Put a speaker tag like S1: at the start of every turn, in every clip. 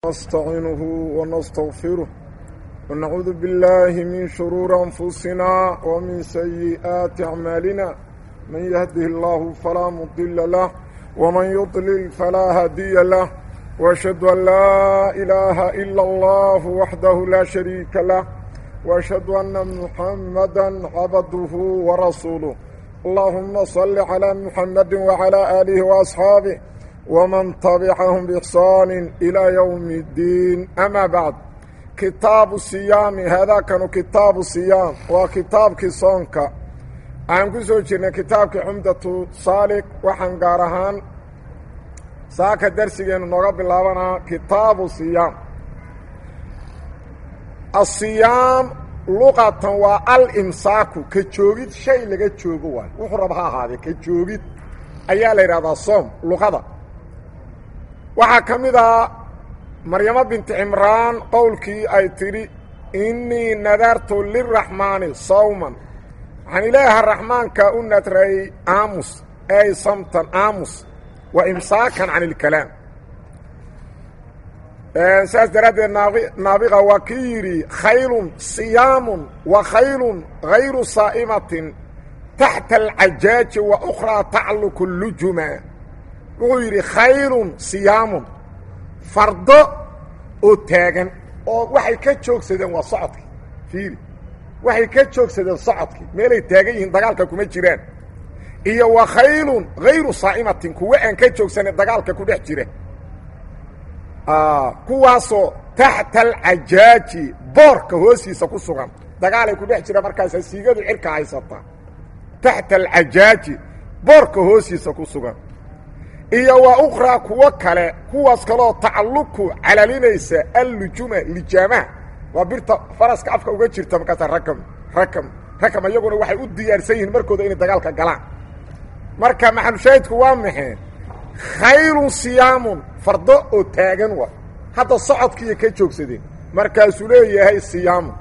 S1: نستعينه ونستغفره ونعوذ بالله من شرور أنفسنا ومن سيئات أعمالنا من يهده الله فلا مضل له ومن يضلل فلا هادي له وأشهد أن لا إله إلا الله وحده لا شريك له وأشهد أن محمدا عبده ورسوله اللهم صل على محمد وعلى آله وأصحابه ومن تبعهم بإحسان إلى يوم الدين أما بعد كتاب الصيام هذا كان كتاب الصيام وكتاب كسونك aan ku soo jirnay kitaabkii xumdatu saalik waxaan gaar ahaan saaka darsigeennu nooga bilaabanaa kitaabu siyaam asiyaam luqatan waa alimsaaku ka joogid shay laga joogo waay wuxuu raba ha ahaadee ka joogid ayaa la yidhahdaa soom luqada waxaa ka mid ah maryamo binti cimraan qowlkii ay tidhi innii nadartu liraxmaani sawman waxaan ilaaha raxmaanka u nadray aamus ay samtan aamus wa imsaakan can ilkalaam saas daraaddeed naabiqa waa kii yidhi khaylun siyaamun wa khaylun hayru saa'imatin taxta alcajaaji wa ukhraa tacluku lujuma wuxuu yidhi khaylun siyaamun fardo oo taagan oo waxay ka joogsadeen waa socodkii fiiri waxay ka joogsadeen socodkii meelay taagan yihiin dagaalka kuma jiraan iyo wa khaylun hayru saa'imatin kuwa aan ka joogsanin dagaalka ku dhex jira kuwaasoo taxta alcajaaji boorka hoostiisa ku sugan dagaalay ku dhex jira markaasa siigadu cirka haysataa taxta alcajaaji boorka hoostiisa ku sugan iyo wa ukhraa kuwo kale kuwaas kaloo tacalluku calalinaysa allujuma lijaamaha waa birta faraska afka uga jirta markaasa rakam rakam rakam iyaguna waxay u diyaarsan yihiin markooda inay dagaalka galaan marka maxalushaahidku waa maxee khaylun siyaamun fardo oo taagan wa hadda socodkiiya ka joogsadeen markaasuu leeyahay siyaamun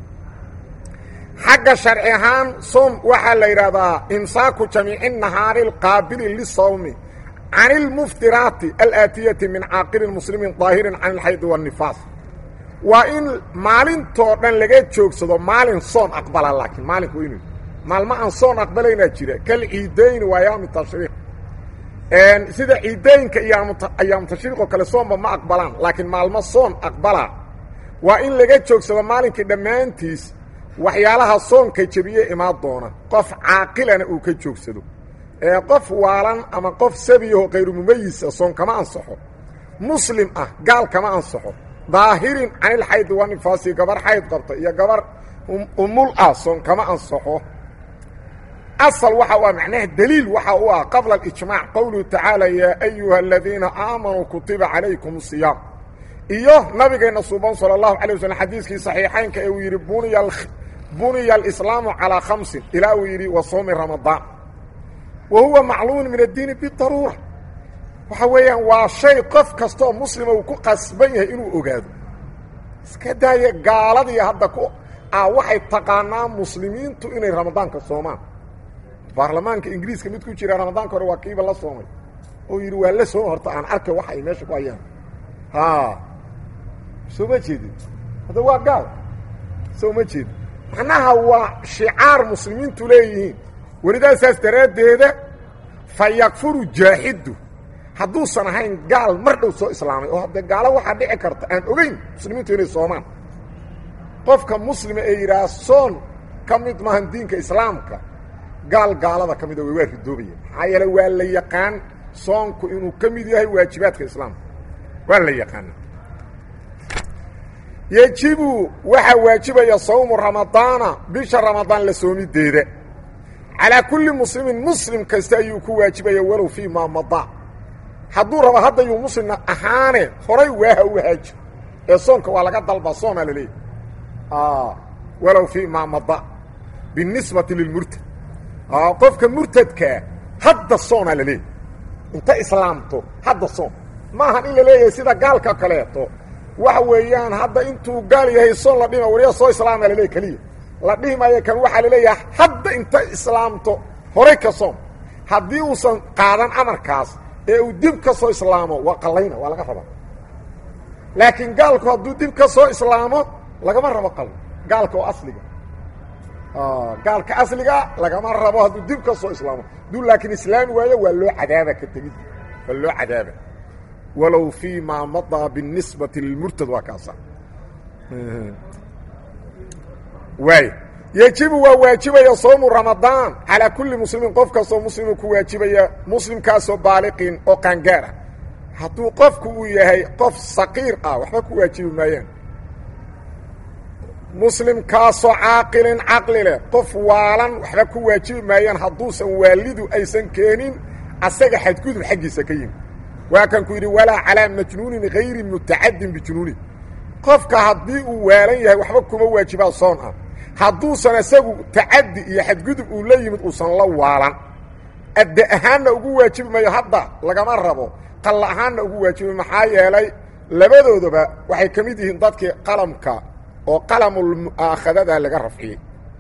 S1: xagga sharci ahaan soom waxaa la yidhaahdaa imsaaku jamiici nahaari alqaabili lisawmi can ilmuftiraati alaatiyati min caaqilin muslimin daahirin can ilxaydi waannifaas waa in maalintoo dhan laga joogsado maalin soon aqbala laakiin maalinku inu maalmo aan soon aqbalaynaa jira kal ciidayni waa ayaami tashriiq sida ciidooyinka iyo ayaamu tashriiqoo kale soonba ma aqbalaan laakiin maalmo soon aqbala waa in laga joogsado maalinkii dhammaantiis waxyaalaha soonka jebiye imaan doona qof caaqilana uu ka joogsado ee qof waalan ama qof sabiyaho kayru mumayisa soon kama ansaxo muslim ah gaal kama ansaxo daahirin can ilxaydi wanifaasi gabar xayd qabta iyo gabar umul ah soon kama ansaxo asal waxa u ah macnaha deliil waxa u ah qabla alijmaac qowluhu tacaala yaa ayuha aladiina aamanuu kutiba calaykum siyaam iyo nabigeenna suuban sala allahu alay waslm xadiiskii saxiixaynka ee uu yidhi buniya buniya alislaamu calaa khamsin ilaa uu yidhi wa soomi ramadaan wa huwa macluumun min addiini bidaruura waxa weeyaan waa shay qof kastaoo muslima uu ku qasban yahay inuu ogaado iska daaya gaaladii hadda ku ah waxay taqaanaa muslimiintu inay ramadaanka soomaan baarlamaanka ingiriiska mid ku jira ramadaanka hore waa kiiba la soomay oo yidhi waa la sooma horta aan arkay waxa ay meesha ku hayaan ha soo ma jeedin hadda waa gaal soo ma jeedin macnaha waa shicaar muslimiintu leeyihiin welidaa saas daraaddeeda fa yakfuru jaaxidu hadduusan ahayn gaal mar dhow soo islaamay oo hadde gaalo waxaa dhici karta aan ogeyn muslimiintu inay soomaan qofka muslima ee yidhaah soon ka mid maahan diinka islaamka gaal gaalada ka mida way waa ridoobaya maxaa yeele waa la yaqaan soonku inuu ka mid yahay waajibaadka islaamka waa la yaqaana yejibu waxaa waajibaya sawmu ramadaana bisha ramadaan la soomideeda calaa kulli muslimin muslim kasta ayuu ku waajibaya walow fii maa madaa hadduu rabo haddayuu muslimna ahaane horay waaha u haajir ee soonka waa laga dalba soonaa la leeyahy walow fii maa mada binisbati lilmurtad qofka murtadkaa hadda soonaa la leeyahy inta islaamto hadda soon ma ahan in la leeyahay sida gaalka kaleeto waxa weeyaan hadda intuu gaal yahay soon la dhima wariya soo islaama la leeyahy keliya la dhihi maayo kan waxaa la leeyahay hadda inta islaamto horay ka soon haddii uusan qaadan amarkaas ee uu dib ka soo islaamo waa qallayna waa laga rabaa laakiin gaalku hadduu dib ka soo islaamo lagama rabo qalo gaalka oo asliga gaalka asliga lagama rabo hadduu dib ka soo islaamo hadduu laakiin islaami waayo waa loo cadaaba ka tegid waa loo cadaaba walow fii maa madaa binisbati lilmurtad waa kaasa waay yejibu waa waajibaya soomu ramadaan calaa kulli muslimin qof kastoo muslimu ku waajibaya muslimkaasoo baaliqin oo qaangaara hadduu qofku uu yahay qof saqiir ah waxba ku waajibi maayaan muslimkaasoo caaqilin caqli leh qof waalan waxba ku waajibi maayaan hadduusan waalidu aysan keenin asaga xadgudub xaggiisa ka yimi waa kan ku yidhi walaa calaa majnuunin hayri mutacadin bijunuuni qofka haddii uu waalan yahay waxba kuma waajibaa soon ah hadduusan isagu tacaddi iyo xadgudub uu la yimid uusan la waalan adde ahaanna ugu waajibi mayo hadda lagama rabo qalla ahaanna ugu waajibi maxaa yeelay labadoodaba waxay ka mid yihiin dadkii qalamka oo qalamul mu'aakhadada laga rafciyey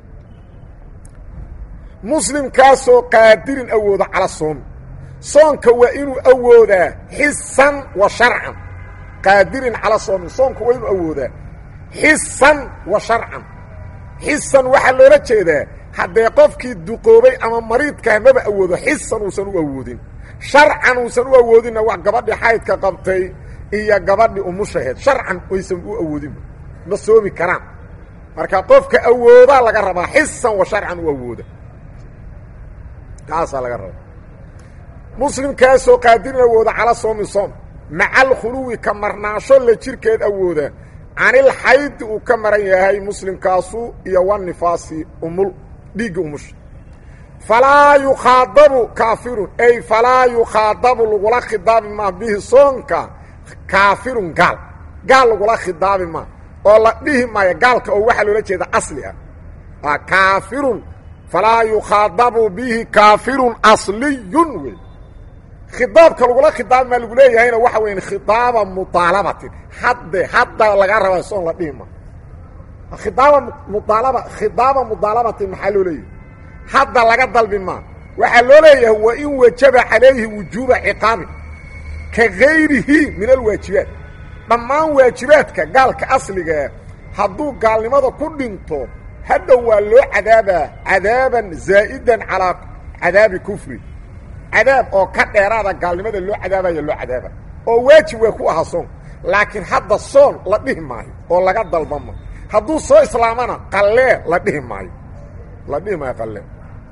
S1: muslimkaasoo qaadirin awooda cala soomi soonka waa inuu awoodaa xisan wa sharcan qaadirin cala soomi soonka waa inuu awoodaa xisan wa sharcan xisan waxaa loola jeedaa haddee qofkii duqoobay ama mariidkaah maba awoodo xisan uusan u awoodin sharcan uusan u awoodinna wax gabadhii xaydka qabtay iyo gabadhii umushaheed sharcan aysan u awoodinba ma soomi karaan marka qofka awoodaa laga rabaa xisan wa sharcan u awooda taasaa laga rabaa muslimkaasoo qaadirin awooda cala soomi soom maca alkhuluwi ka marnaasho la jirkeed awooda canil xaydi uu ka maran yahay muslimkaasu iyo wanifaasi umul dhiigga umusha falaa yukhaadabu kaafirun ay falaa yukhaadabu lagula khidaabi maa bihi soonka kaafirun gaal gaal lagula khidaabi maa oo la dhihi maayo gaalka oo waxaa loola jeeda asli ah kaafirun falaa yukhaadabu bihi kaafirun asliyun wey khidaabka lagula khidaabi maa lagu leeyahayna waxa weya khidaaba mudaalabatin hadde hadda laga rabaa soon la dhihi ma khidaaba mudaalaba khidaaba mudaalabatin maxaa loo leeyahay hadda laga dalbi maa waxaa loo leeyahay wa in wajaba calayhi wujuuba ciqaabin ka gayrihi min alwaajibaat dhammaan waajibaadka gaalka asligaa hadduu gaalnimada ku dhinto hadhow waa loo cadaabaa cadaaban zaa'idan calaa cadaabi kufri cadaab oo ka dheeraada gaalnimada loo cadaabaya loo cadaaba oo waajib waa ku ahaa soon laakiin hadda soon la dhihi maayo oo laga dalbama hadduu soo islaamana qallee la dhihi maayo la dhihi maayo qallee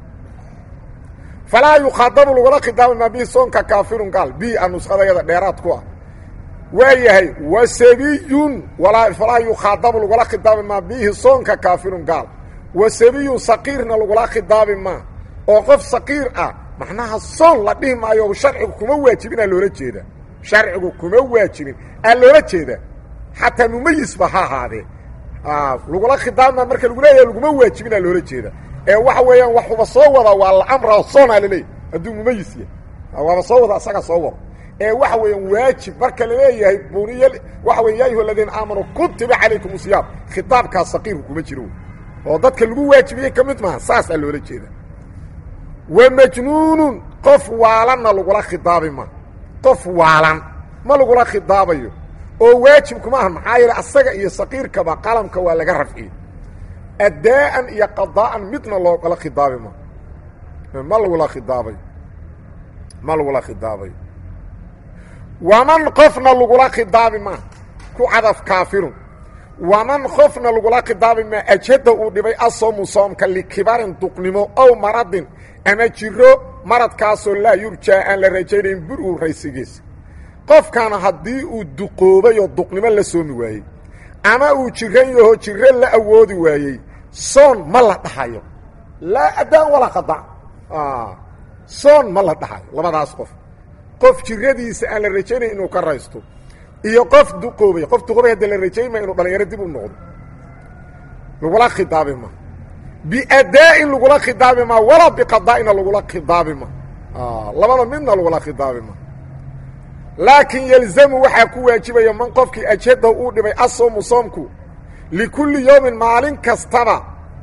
S1: falaa yukhaadabu lagula khidaabi maa bihi soonka kaafirun gaal bi a nuskhadayada dheeraad ku ah waa yahay wa sabiyun walaa falaa yukhaadabu lagula khidaabi maa bihi soonka kaafirun gaal wa sabiyun saqiirna lagula khidaabi maa oo qof saqiir ah macnaha soon la dhihi maayo sharcigu kuma waajibin aa loola jeeda sharcigu kuma waajibin aa loola jeeda xataa mumayisba ha ahaadee lagula khidaabma marka lagu leeyahay laguma waajibin aa loola jeeda ee waxa weeyaan waxuba soo wada waa la amra soonaa laleeyahy hadduu mumayis yahay waaba soo wada asaga soo wado ee waxa weeyaan waajib marka laleeyahay buniya waxa weya ya ayuha aladiina aamanuu kutiba calaykum usiyaam khitaabkaas saqiirku kuma jiro oo dadka lagu waajibiyey ka mid maaha saasaa loola jeeda wa majnuunun qof waalanna lagula khidaabi ma qof waalan ma lagula khidaabayo oo waajibkuma aha maxaa yeele asaga iyo saqiirkaba qalamka waa laga rafciyey addaa'an iyo qadaa'an midna loogala khidaabi ma ma lagula khidaabayo ma lagula khidaabayo waman qofna lagula khidaabi maa ku cadaf kaafirun waman qofna lagula khidaabi maa ajhada uu dhibay asoomu soomka likibarin duqnimo ow maradin ama jiro maradkaasoo laa yurjaa aan la rajaynayn bur-u raysigiisa qofkana haddii uu duqoobay oo duqnimo la soomi waayey ama uu jiran yaho jiro la awoodi waayey soon ma la dhahayo laa addaan walaa qadaan soon ma la dhahayo labadaas qof qof jiradiisa aan la rajaynayn inuu ka raysto iyo qof duqoobay qof duqoobay hadda la rajaynmaya inuu dhalinyaro dib u noqdo lagula khidaabi ma biadaa'in lagula khidaabi ma walaa biqadaa'ina lagula khidaabi ma labada midna lagula khidaabi ma laakiin yelzamu waxaa ku waajibaya man qofkii ajhada uu dhibay asoomu soomku likulli yowmin maalin kastaba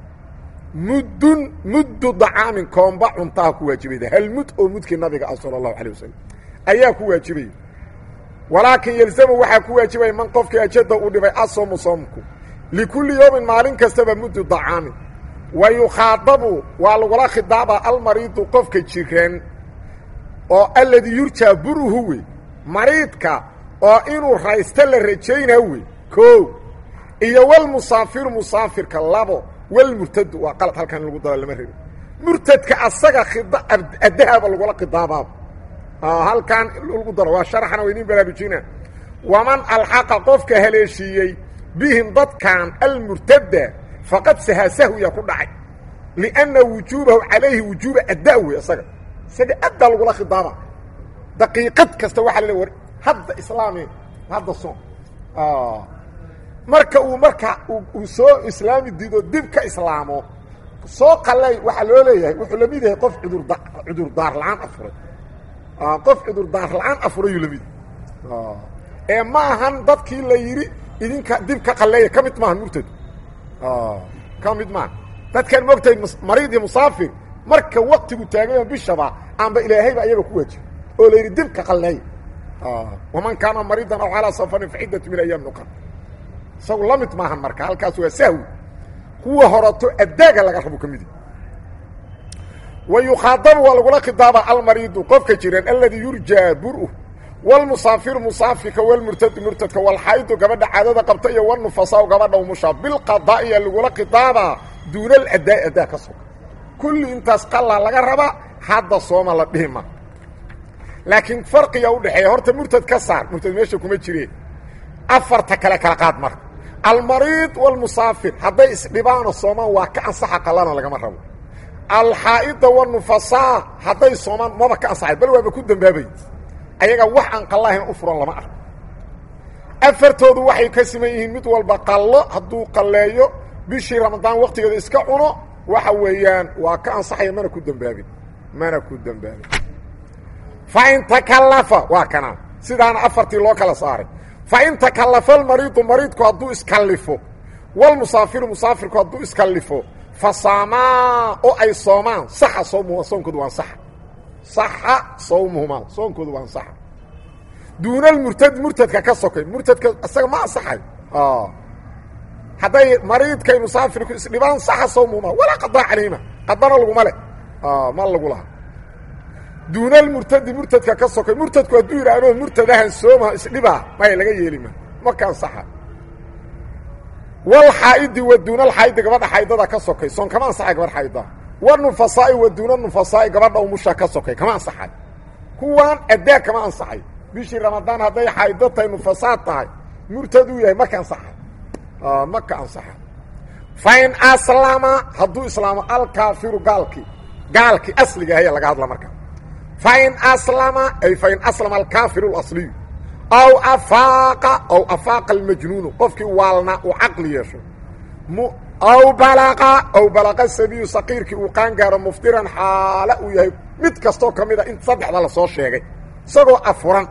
S1: muddun muddu dacaamin koomba cuntaha ku waajibayda hal mud oo mudkii nabiga ah sala allahu alay wasalam ayaa ku waajibaya walaakin yelzamu waxaa ku waajibaya man qofkii ajada uu dhibay asoomu soomku likulli yowmin maalin kastaba muddu dacaamin wa yukhaadabu waa lagula khidaabaa almariidu qofka jiran oo alladii yurjaa buruhu wey mariidka oo inuu raysto la rajaynaa wey koo iyo walmusaafiru musaafirka labo walmurtadu waa qalad halkan in lagu daro lama rebi murtadka asaga khida adahaba lagula khidaabaaba halkan lagu daro waa sharaxna waa idin baraarujina waman alxaqa qofka haleeshiiyey bihim dadkan almurtada faqad sahasahwiya ku dhacay lianna wujuubahu calayhi wujuuba adda wey isaga isaga addaa lagula khidaaba daqiiqad kasta waxaa la le war hadda islaami hadda soom marka uu marka uu soo islaami diido dib ka islaamo soo qalay waxaa loo leeyahay wuxuu lamid yahay qof cudurda cudurdaar la-aan afuray qof cudurdaar la-aan afurayuu lamid yahay ee ma ahan dadkii la yidhi idinka dib ka qalleeya ka mid maaha murtad ka mid maaha dadkan moogtahay mariid iyo musaafir marka waktigu taaganya bishaba aanba ilaahayba ayaga ku waajiba oo la yidhi dib ka qalleeya waman kaana mariidan aw calaa safarin faciddatu min ayaam nuqan isagu la mid maahan marka halkaas waa sahwi kuwa horato addaaga laga rabo ka midi wa yukhaadabu waa lagula khidaaba almariidu qofka jiran alladii yurjaa bur-u wlmusaafiru musaafirka wlmurtadu murtadka walxaydu gabadha caadada qabta iyo wnufasaa gabadha umusha bilqadaa'iya lagula khidaabaa duuna aladaa'i addaa ka soga kulli intaas qallaa laga rabaa hadda sooma la dhihi ma laakiin farqiga udhexeeya horta murtad ka saar murtad meesha kuma jireen afarta kale kala qaad marka almariid wاlmusaafir hadday isdhibaano soomaan waa ka ansaxa qalana lagama rabo alxaa'ida wاnufasaa hadday soomaan maba ka ansaxay bal waaba ku dambaabay ayaga wax aan qallahayn u furan lama arko afartoodu waxay ka siman yihiin mid walba qallo hadduu qalleeyo bishii ramadaan waktigeeda iska cuno waxa weeyaan waa ka ansaxaya mana ku dembaabin mana ku dembaabin fain takallafa waa kana sidaana afartii loo kala saaray fain takallafa almariidu mariidku hadduu iskallifo walmusaafiru musaafirku hadduu iskallifo fa saamaa oo ay soomaan saxa soomuhuma soonkoodu waan saxa saxa sawmuhumaa soonkoodu waa ansaxa duuna almurtad murtadka ka sokay murtadka isaga ma ansaxay hadday mariidkay musaafirku isdhibaan saxa sawmuhumaa walaa qadaa calayhima qadana laguma leh ma lagu laha duuna almurtadi murtadka ka sokay murtadku hadduu yidhaahdo murtadahan sooma isdhibaa maya laga yeelima marka ansaxa walxaa'idi wa duuna alxaa'idi gabadha xaydada ka sokay soon kama ansaxay gabadh xaayida wanufasaai wa duuna nufasaai gabadha umusha ka sokay kama ansaxay kuwaan addaa kama ansaxay bishii ramadaan hadday xaydo tahay nufasaad tahay murtad uu yahay maka ansaxa maka ansaxa fain aslama hadduu islaamo alkaafiru gaalkii gaalkii asliga ayaa laga hadla marka fain aslama ay fain aslama alkaafiru اlasliyu aw afaaqa aw afaaqa almajnuunu qofkii waalna uu caqli yeesho aw balaqa aw balaqa sabiyu saqiirkii uu qaan gaaro muftiran xaala uu yahay mid kastoo ka mid a in saddexda lasoo sheegay isagoo afuran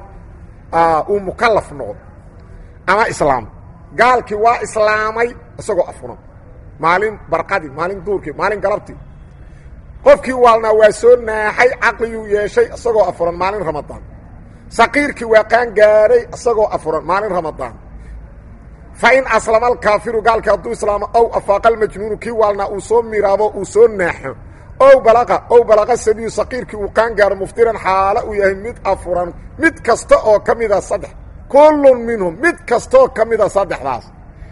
S1: uu mukallaf noqdo ama islaam gaalkii waa islaamay isagoo afuran maalin barqadii maalin duurkii maalin galabtii qofkii waalnaa waa soo naaxay caqliguu yeeshay isagoo afuran maalin ramadaan saqiirkii waa qaan gaaray isagoo afuran maalin ramadaan fain aslama alkaafiru gaalkii hadduu islaamo ow afaaqa almajnuunu kii waalnaa uu soo miraabo uu soo naaxo ow balaqa ow balaqa sabiyu saqiirkii uu qaan gaaro muftiran xaala uu yahay mid afuran mid kasta oo ka mida saddex kullun minhum mid kastaoo ka mida saddexdaas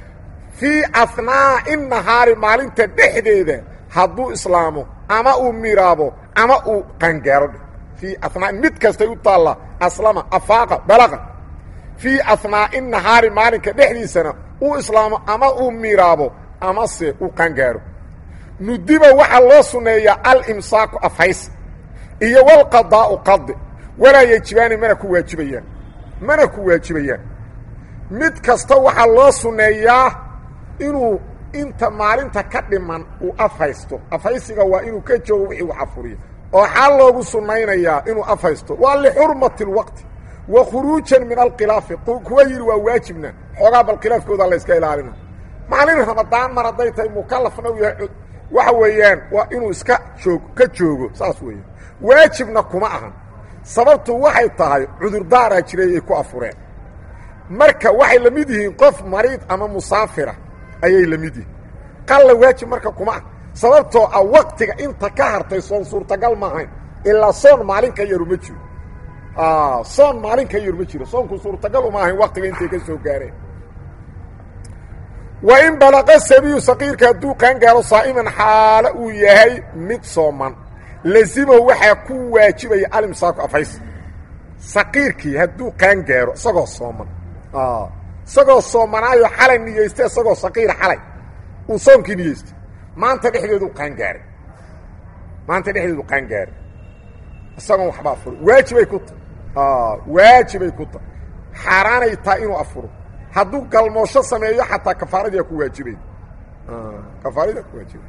S1: fii ahnaa'i nahaari maalinta dhexdeeda hadduu islaamo ama uu miraabo ama uu qaangaaro fii ahnaain mid kastay u taalla aslama afaaqa balaqa fii ahnaa'i nahaari maalinka dhexdiisana uu islaamo ama uu miraabo amase uu qaangaaro nudiba waxaa loo sunneeyaa alimsaaku afhays iyo walqadaa'u qadi walaa yejibaani mana ku waajibayaan mana ku waajibayaan mid kasta waxaa loo sunneeyaa inuu inta maalinta ka dhiman uu afhaysto afhaysiga waa inuu ka joogo wixii wax afuriyo oo xaal loogu sunnaynayaa inuu afhaysto waa lixurmati اlwaqti wa khuruujan min alkhilaafi kuwa yidhi waa waajibna xoogaa bal khilaafkooda la yska ilaalina maalin ramadaan mar hadday tahay mukallafna u yahay waxa weeyaan waa inuu iska joog ka joogo saas weeyaan waajibna kuma ahan sababtu waxay tahay cudurdaaraa jiray ay ku afureen marka waxay la mid yihiin qof mariid ama musaafira ayay la mid yihiin qalla waajib marka kuma ah sababtoo ah waktiga inta ka hartay soon suurtagal ma ahayn ilaa soon maalin ka yaru ma jiro soon maalin ka yaru ma jiro soonku suurtagal uma ahayn waktiga intay ka soo gaareen wa in balaqa sabiyu saqiirka hadduu qaangaaro saa'iman xaalo uu yahay mid sooman lazimahu waxaa ku waajibaya alimsaaku afays saqiirkii hadduu qaangaaro isagoo sooman isagoo soomanaayo xalay niyeystay isagoo saqiira xalay uu soonkii niyeystay maanta dhexdeedu qaangaaray maanta dhexdeedu qaangaaray isagoon waxba afuro waajibay ku tahay waajibay ku tahay xaaraanay tahay inuu afuro hadduu galmoosho sameeyo xataa kafaaradiia ku waajibay kafaaradiia ku waajibay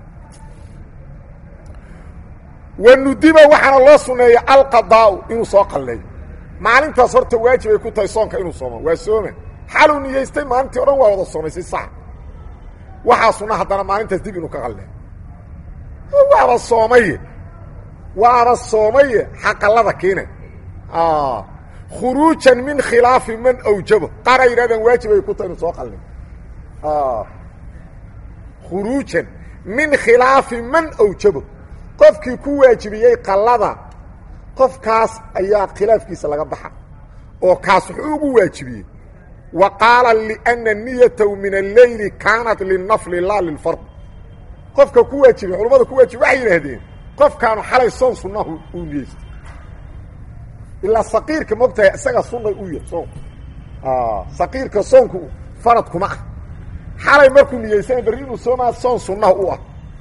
S1: wanudiba waxaana loo suneeya alqadaau inuu soo qalleeyo maalintaas horta waajibay ku tahay soonka inuu sooma waa sooma xaluu niyeystay maalintii o dhan waa wada soomaysay sax waxaa sunna haddana maalintaas dib inuu ka qalleeyo waaba soomaye waaba soomaye xaqallada keena khuruujan min khilaafi man awjabo qaar ay yidhahdaan waajibay ku tahay inuu soo qalleeyo khuruujan min khilaafi man awjabo qofkii ku waajibiyey qallada qofkaas ayaa khilaafkiisa laga baxa oo kaas wuxuu ugu waajibiyey wa qaala liأna niyatahu min alleyli kaanat linafli laa lilfard qofka ku waajibiyey culamada ku waajibiy waxay yidhaahdeen qofkaanu xalay soon sunnahu uu niyeystay ilaa saqiirka mogtahay isaga sunnay u yahy soonku saqiirka soonku farad kuma ah xalay markuu niyeysana berri inuu soomaa soon sunnaha u ah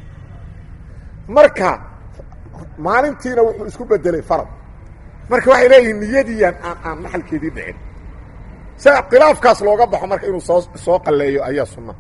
S1: marka maalintiina wuxuu isku bedelay farad marka waxay leeyihiin niyadiian aan aan maxalkeedii dhicin sa khilaafkaas looga baxo marka inuu soo soo qalleeyo ayaa sunna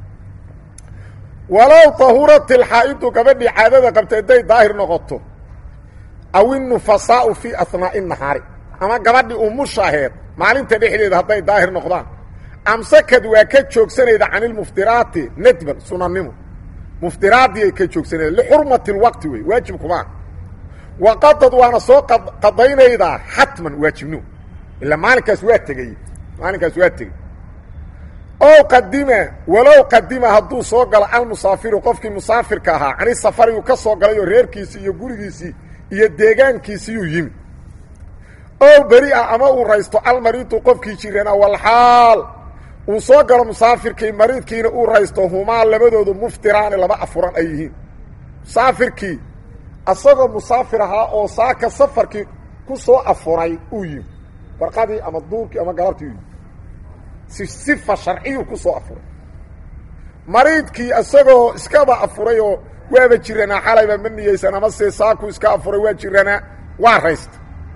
S1: walow tahurat ilxaa'idu gabadhii caadada qabta hadday daahir noqoto aw innufasaau fii ahnaa'i nahaari ama gabadhii umusha aheed maalinta dhexdeeda hadday daahir noqdaan amsakad waa ka joogsanayda can ilmuftiraati nadban sunannimo muftiraadii ay ka joogsanayda lixurmati lwaqti wey waajib kumaa waqadad waana soo qadaynaydaa xatman waajibnimo ilaa maalinkaas waa tegey maalinkaas waa tegey ow qadima walow qadima hadduu soo galo almusaafiru qofkii musaafirka ahaa cani safari uu ka soo galayoo reerkiisii iyo gurigiisii iyo deegaankiisiiyuu yimi ow beri ah ama uu raysto almariidu qofkii jirana walxaal uu soo galo musaafirkii mariidkiina uu raysto humaa labadoodu muftiraani laba afuran ay yihiin musaafirkii asagoo musaafir ahaa oo saaka safarkii ku soo afuray uu yimi warqadii ama duurkii ama galabtii u yimi si sifa sharciyuu ku soo afuray mariidkii isagoo iskaba afuray oo waaba jiranaa xalayba ma niyeysan ama se saaku iska afuray waa jiranaa waa raysta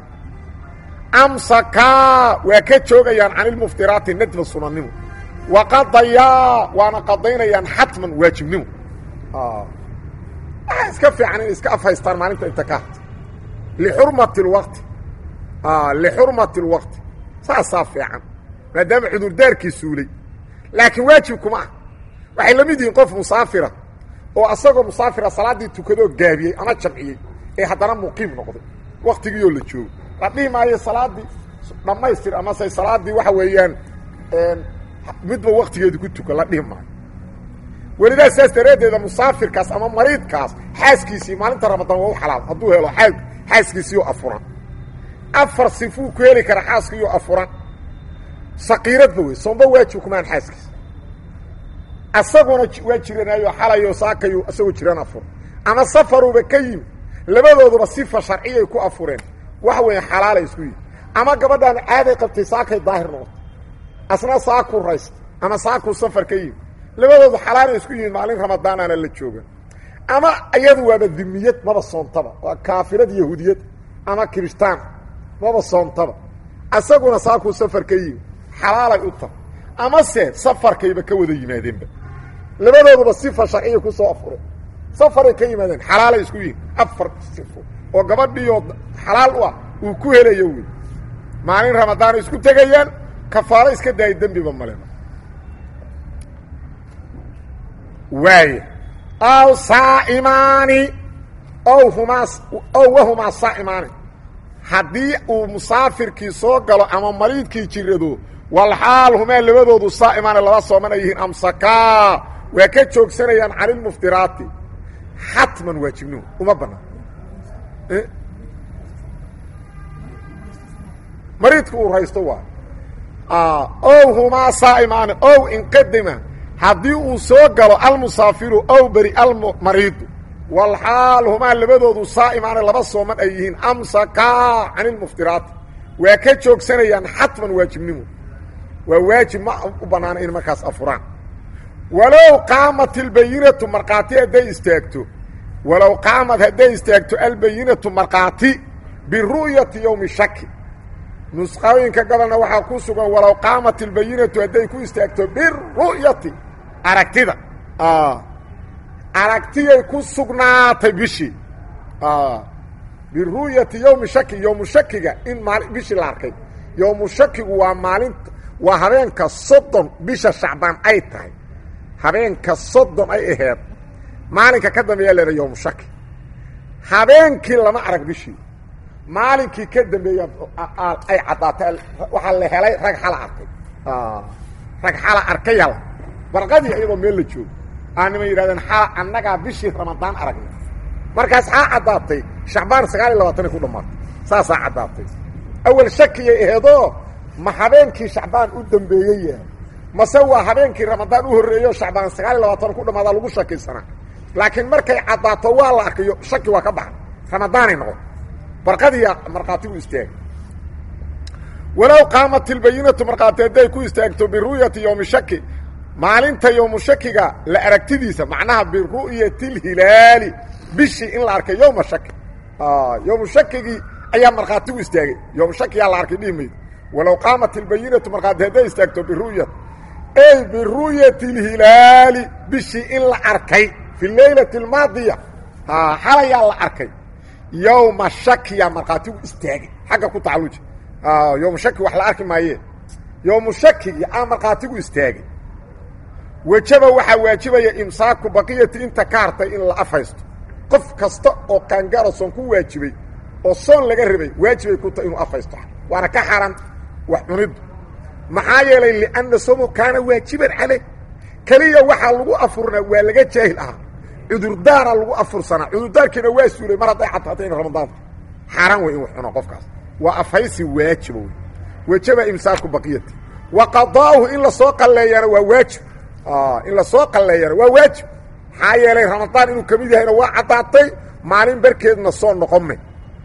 S1: amsakaa waa ka joogayaan can ilmuftiraati nadba sunannimo wa qadayaa waana qadaynayaan xatman waajibnimo waxaa iska fiican inay iska afhaystaan maalinta inta ka harta lixurmati lwaqti lixurmati lwaqti saasaa fiican maadaama cudurdaarkii suulay laakiin waajib kuma ah waxay la mid yihiin qof musaafira oo asagoo musaafira salaaddii tukadoo gaabiyey ama jamciyey ee haddana muqiim noqday waktigiioo la joogo la dhihi maayo salaaddii dhammaystir amase salaaddii waxa weeyaan midba waktigeedu ku tuka la dhihi maayo welidaa saas daraaddeeda musaafirkaas ama mariidkaas xaaskiisii maalinta ramadaan waa u xalaal hadduu helo aa xaaskiisiioo afuran afar sifuu ku heli kara xaaskiioo afuran saqiiradba wey soomba waajib kumaan xaaskiisa asaguna waa jiranaayo xalayo saakayu asagoo jiraan afur ama safaruba ka yimi labadooduba sifa sharciyay ku afureen waxa weya xalaalay isku yihi ama gabadhaan caaday qabtay saakay daahir noqoto asna saakuu raysta ama saakuu safar ka yimi labadoodu xalaalay isku yihiin maalin ramadaanaana la jooga ama iyadu waaba dimiyad maba soontaba waa kaafirad yahuudiyad ama kirishtaan maba soontaba asaguna saakuu safar ka yimi xalaalay u tahay amase safarkayba ka wada yimaadeenba labadooduba sifa sharciya ku soo afureen safaray ka yimaadeen xalaalay isku yihiin afar sifo oo gabadhiioo xalaal u ah uu ku helayo wey maalin ramadaanay isku tegayaan kafaaro iska daaya dembiba maleba waaya ow saa'imaani ow humaa ow wahumaa saa'imaani haddii uu musaafirkii soo galo ama mariidkii jirado walxaal humaa labadoodu saa'imaana laba sooman ay yihiin amsakaa waa ka joogsanayaan canilmuftiraati xatman waajibnihu uma bannaan mariidka uu raysto waa ow humaa saa'imaani ow inqadima haddii uu soo galo almusaafiru ow beri almariidu walxaal humaa labadoodu saa'imaana laba sooman ay yihiin amsakaa canilmuftiraati waa ka joogsanayaan xatman waajibnimu waa waajib ma u bannaana in markaas afuraan walow qaamat albayinatu markhaati hadday istaagto walow qaamad hadday istaagto albayinatu markhaati biru'yati yowmi shaki nusqooyinka gobolna waxaa ku sugan walow qaamat albayinatu hadday ku istaagto biru'yati aragtida aragtiyay ku sugnaatay bishii biru'yati yowmi shaki yowmu shakiga in maali bishii la arkay yowmu shakigu waa maalinta waa habeenka soddon bisha shacbaan ay tahay habeenka soddon ay aheed maalinka ka dambeeya leeda yowmu shaki habeenkii lama arag bishii maalinkii ka dambeeya ay caddaatay waxaa la helay rag xala arkay rag xala arkayala barqadii iyadoo meel la joogo aa niman yidhahdeen xala annagaa bishii ramadaan aragnay markaas xaa caddaatay shacbaan sagaal iyo labaatanay ku dhammaatay saasaa caddaatay awel shakiyay aheedoo ma habeenkii shacbaan u dambeeyey yahay mase waa habeenkii ramadaan u horreeyo shacbaan sagaal iyo labaatan ku dhammaadaa lagu shakaysanaa laakiin markay caddaato waa la arkayo shaki waa ka baxa ramadaanay noqon barqadiya markhaatigu istaagay walow qaamat ilbayinatu markhaati hadday ku istaagto biru'yati yowmi shaki maalinta yowmu shakiga la aragtidiisa macnaha biru'yati lhilaali bishii in la arkay yowma shaki yowmu shakigii ayaa markhaatigu istaagay yowmu shakiyaa la arkay dhihi maydo walow qaamat ilbayinatu markhaati hadday istaagto biru'yat ey biru'yati lhilaali bishii in la arkay fi leylati almaadiya xalayaa la arkay yowma shakiyaa markhaatigu istaagay xagga ku tacalluji yowmu shaki wax la arki maayee yowmu shakigii aa markhaatigu istaagay wejaba waxaa waajibaya imsaaku baqiyati inta ka hartay in la afhaysto qof kasta oo qaangaaro soon ku waajibay oo soon laga rabay waajibay ku tahay inuu afhaysto waana ka xaran wax cuniddu maxaa yeelay lianna somo kaana waajiban caleyh keliya waxaa lagu afurnaa waa laga jaahil ahaa cudurdaara lagu afursanaa cudurdaarkiina waa suulay mar hadday caddaatay in ramadaanka xaaraan wey in wax cuno qofkaas waa afhaysi waajiba wey wajaba imsaaku baqiyati wa qadaa'uhu in lasoo qalleeyana waa waajib in lasoo qalleeyana waa waajib maxaa yeelay ramadaan inuu ka mid yahayna waa caddaatay maalin barkeedna soo noqome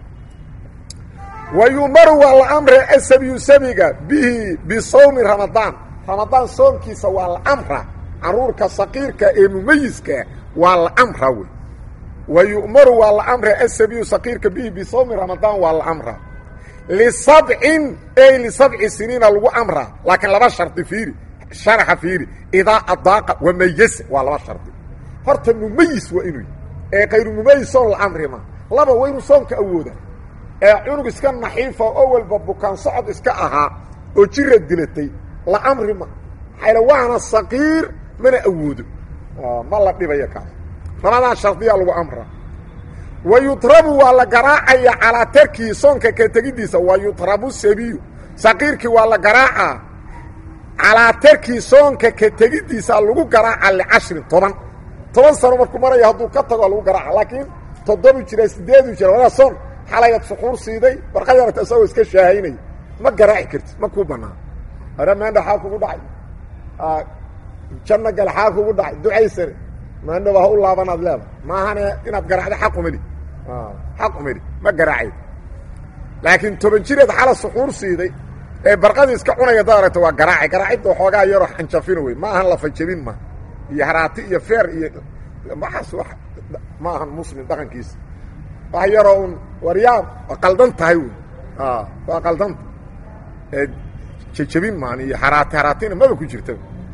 S1: wa yu'maru waa la amre asabiyu sabiga bihi bisawmi ramadaan ramadaan soomkiisa waa la amra caruurka saqiirka ee mumayiska waa la amra wey wa yu'maru waa la amra asabiyu saqiirka bihi bisawmi ramadaan waa la amra lisabcin ey lisabci siniina lagu amraa laakiin laba shardi fiiri sharaxa fiiri idaa adaaqa wamayasa waa laba shardi horta mumayis waa inuu ee kayru mumayis soon la amri ma laba waa inuu soonka awooda ee cunug iska naxiifa oo walba bukaan socod iska ahaa oo jira dilatay la amri ma maxayla waana saqiir mana awoodo ma la dhibaya kaas labadaa shardiyaa lagu amraa wa yutrabu waa la garaacaya calaa tarkihi soonka ka tegiddiisa wa yutrabu sabiyu saqiirkii waa la garaacaa calaa tarkihi soonka ka tegiddiisa lagu garaaca licashrin toban toban sano markuu maraya hadduu ka tago lagu garaaca laakiin toddobu jira sideedu jira wadaa soon xalayaad suxuur siiday warqadyarata isagoo iska shaahaynaya ma garaaci kartid ma kuu bannaan hore maandha xaa kugu dhacay janno gale xaa kugu dhacay ducaysane maandhaba ha u laabanaad leeda maahane inaad garaacdo xaq umidhi xaq umidhi ma garaacay laakiin toban jireed xala suxuur siiday ee barqadii iska cunaya dad aragta waa garaacay garaacidda waxoogaa yaroo xanjafino wey ma ahan lafajabin ma iyo haraati iyo feer iyo waxaas wa ma ahan muslim dhaqankiisa wax yaroo un waryaab waa qaldan tahay wey waa qaldanta ee jajabin maan iyo haraati haraatina maba ku jirta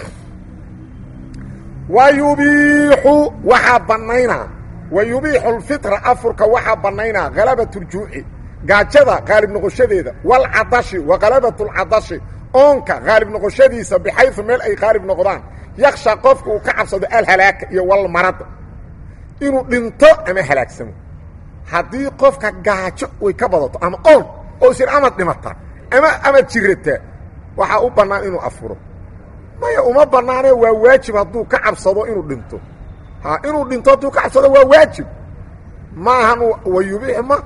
S1: wa yubiixu waxaa bannaynaa wa yubiixu lfitra afurka waxaa bannaynaa halabat ljuuci gaajada qaalib noqoshadeeda walcadashi wa halabat lcadashi oonka qaalib noqoshadiisa bixayu meel ay qaalib noqdaan yaksha qofka uu ka cabsado alhalaaka iyo walmarada inuu dhinto ama halaagsamo haddii qofka gaajo way ka badato ama oon oo isir amad dhimata ama amad jirata waxaa u bannaan inuu afuro maya uma bannaane waa waajib hadduu ka cabsado inuu dhinto ha inuu dhinto hadduu ka cabsado waa waajib maahan wayubiix ma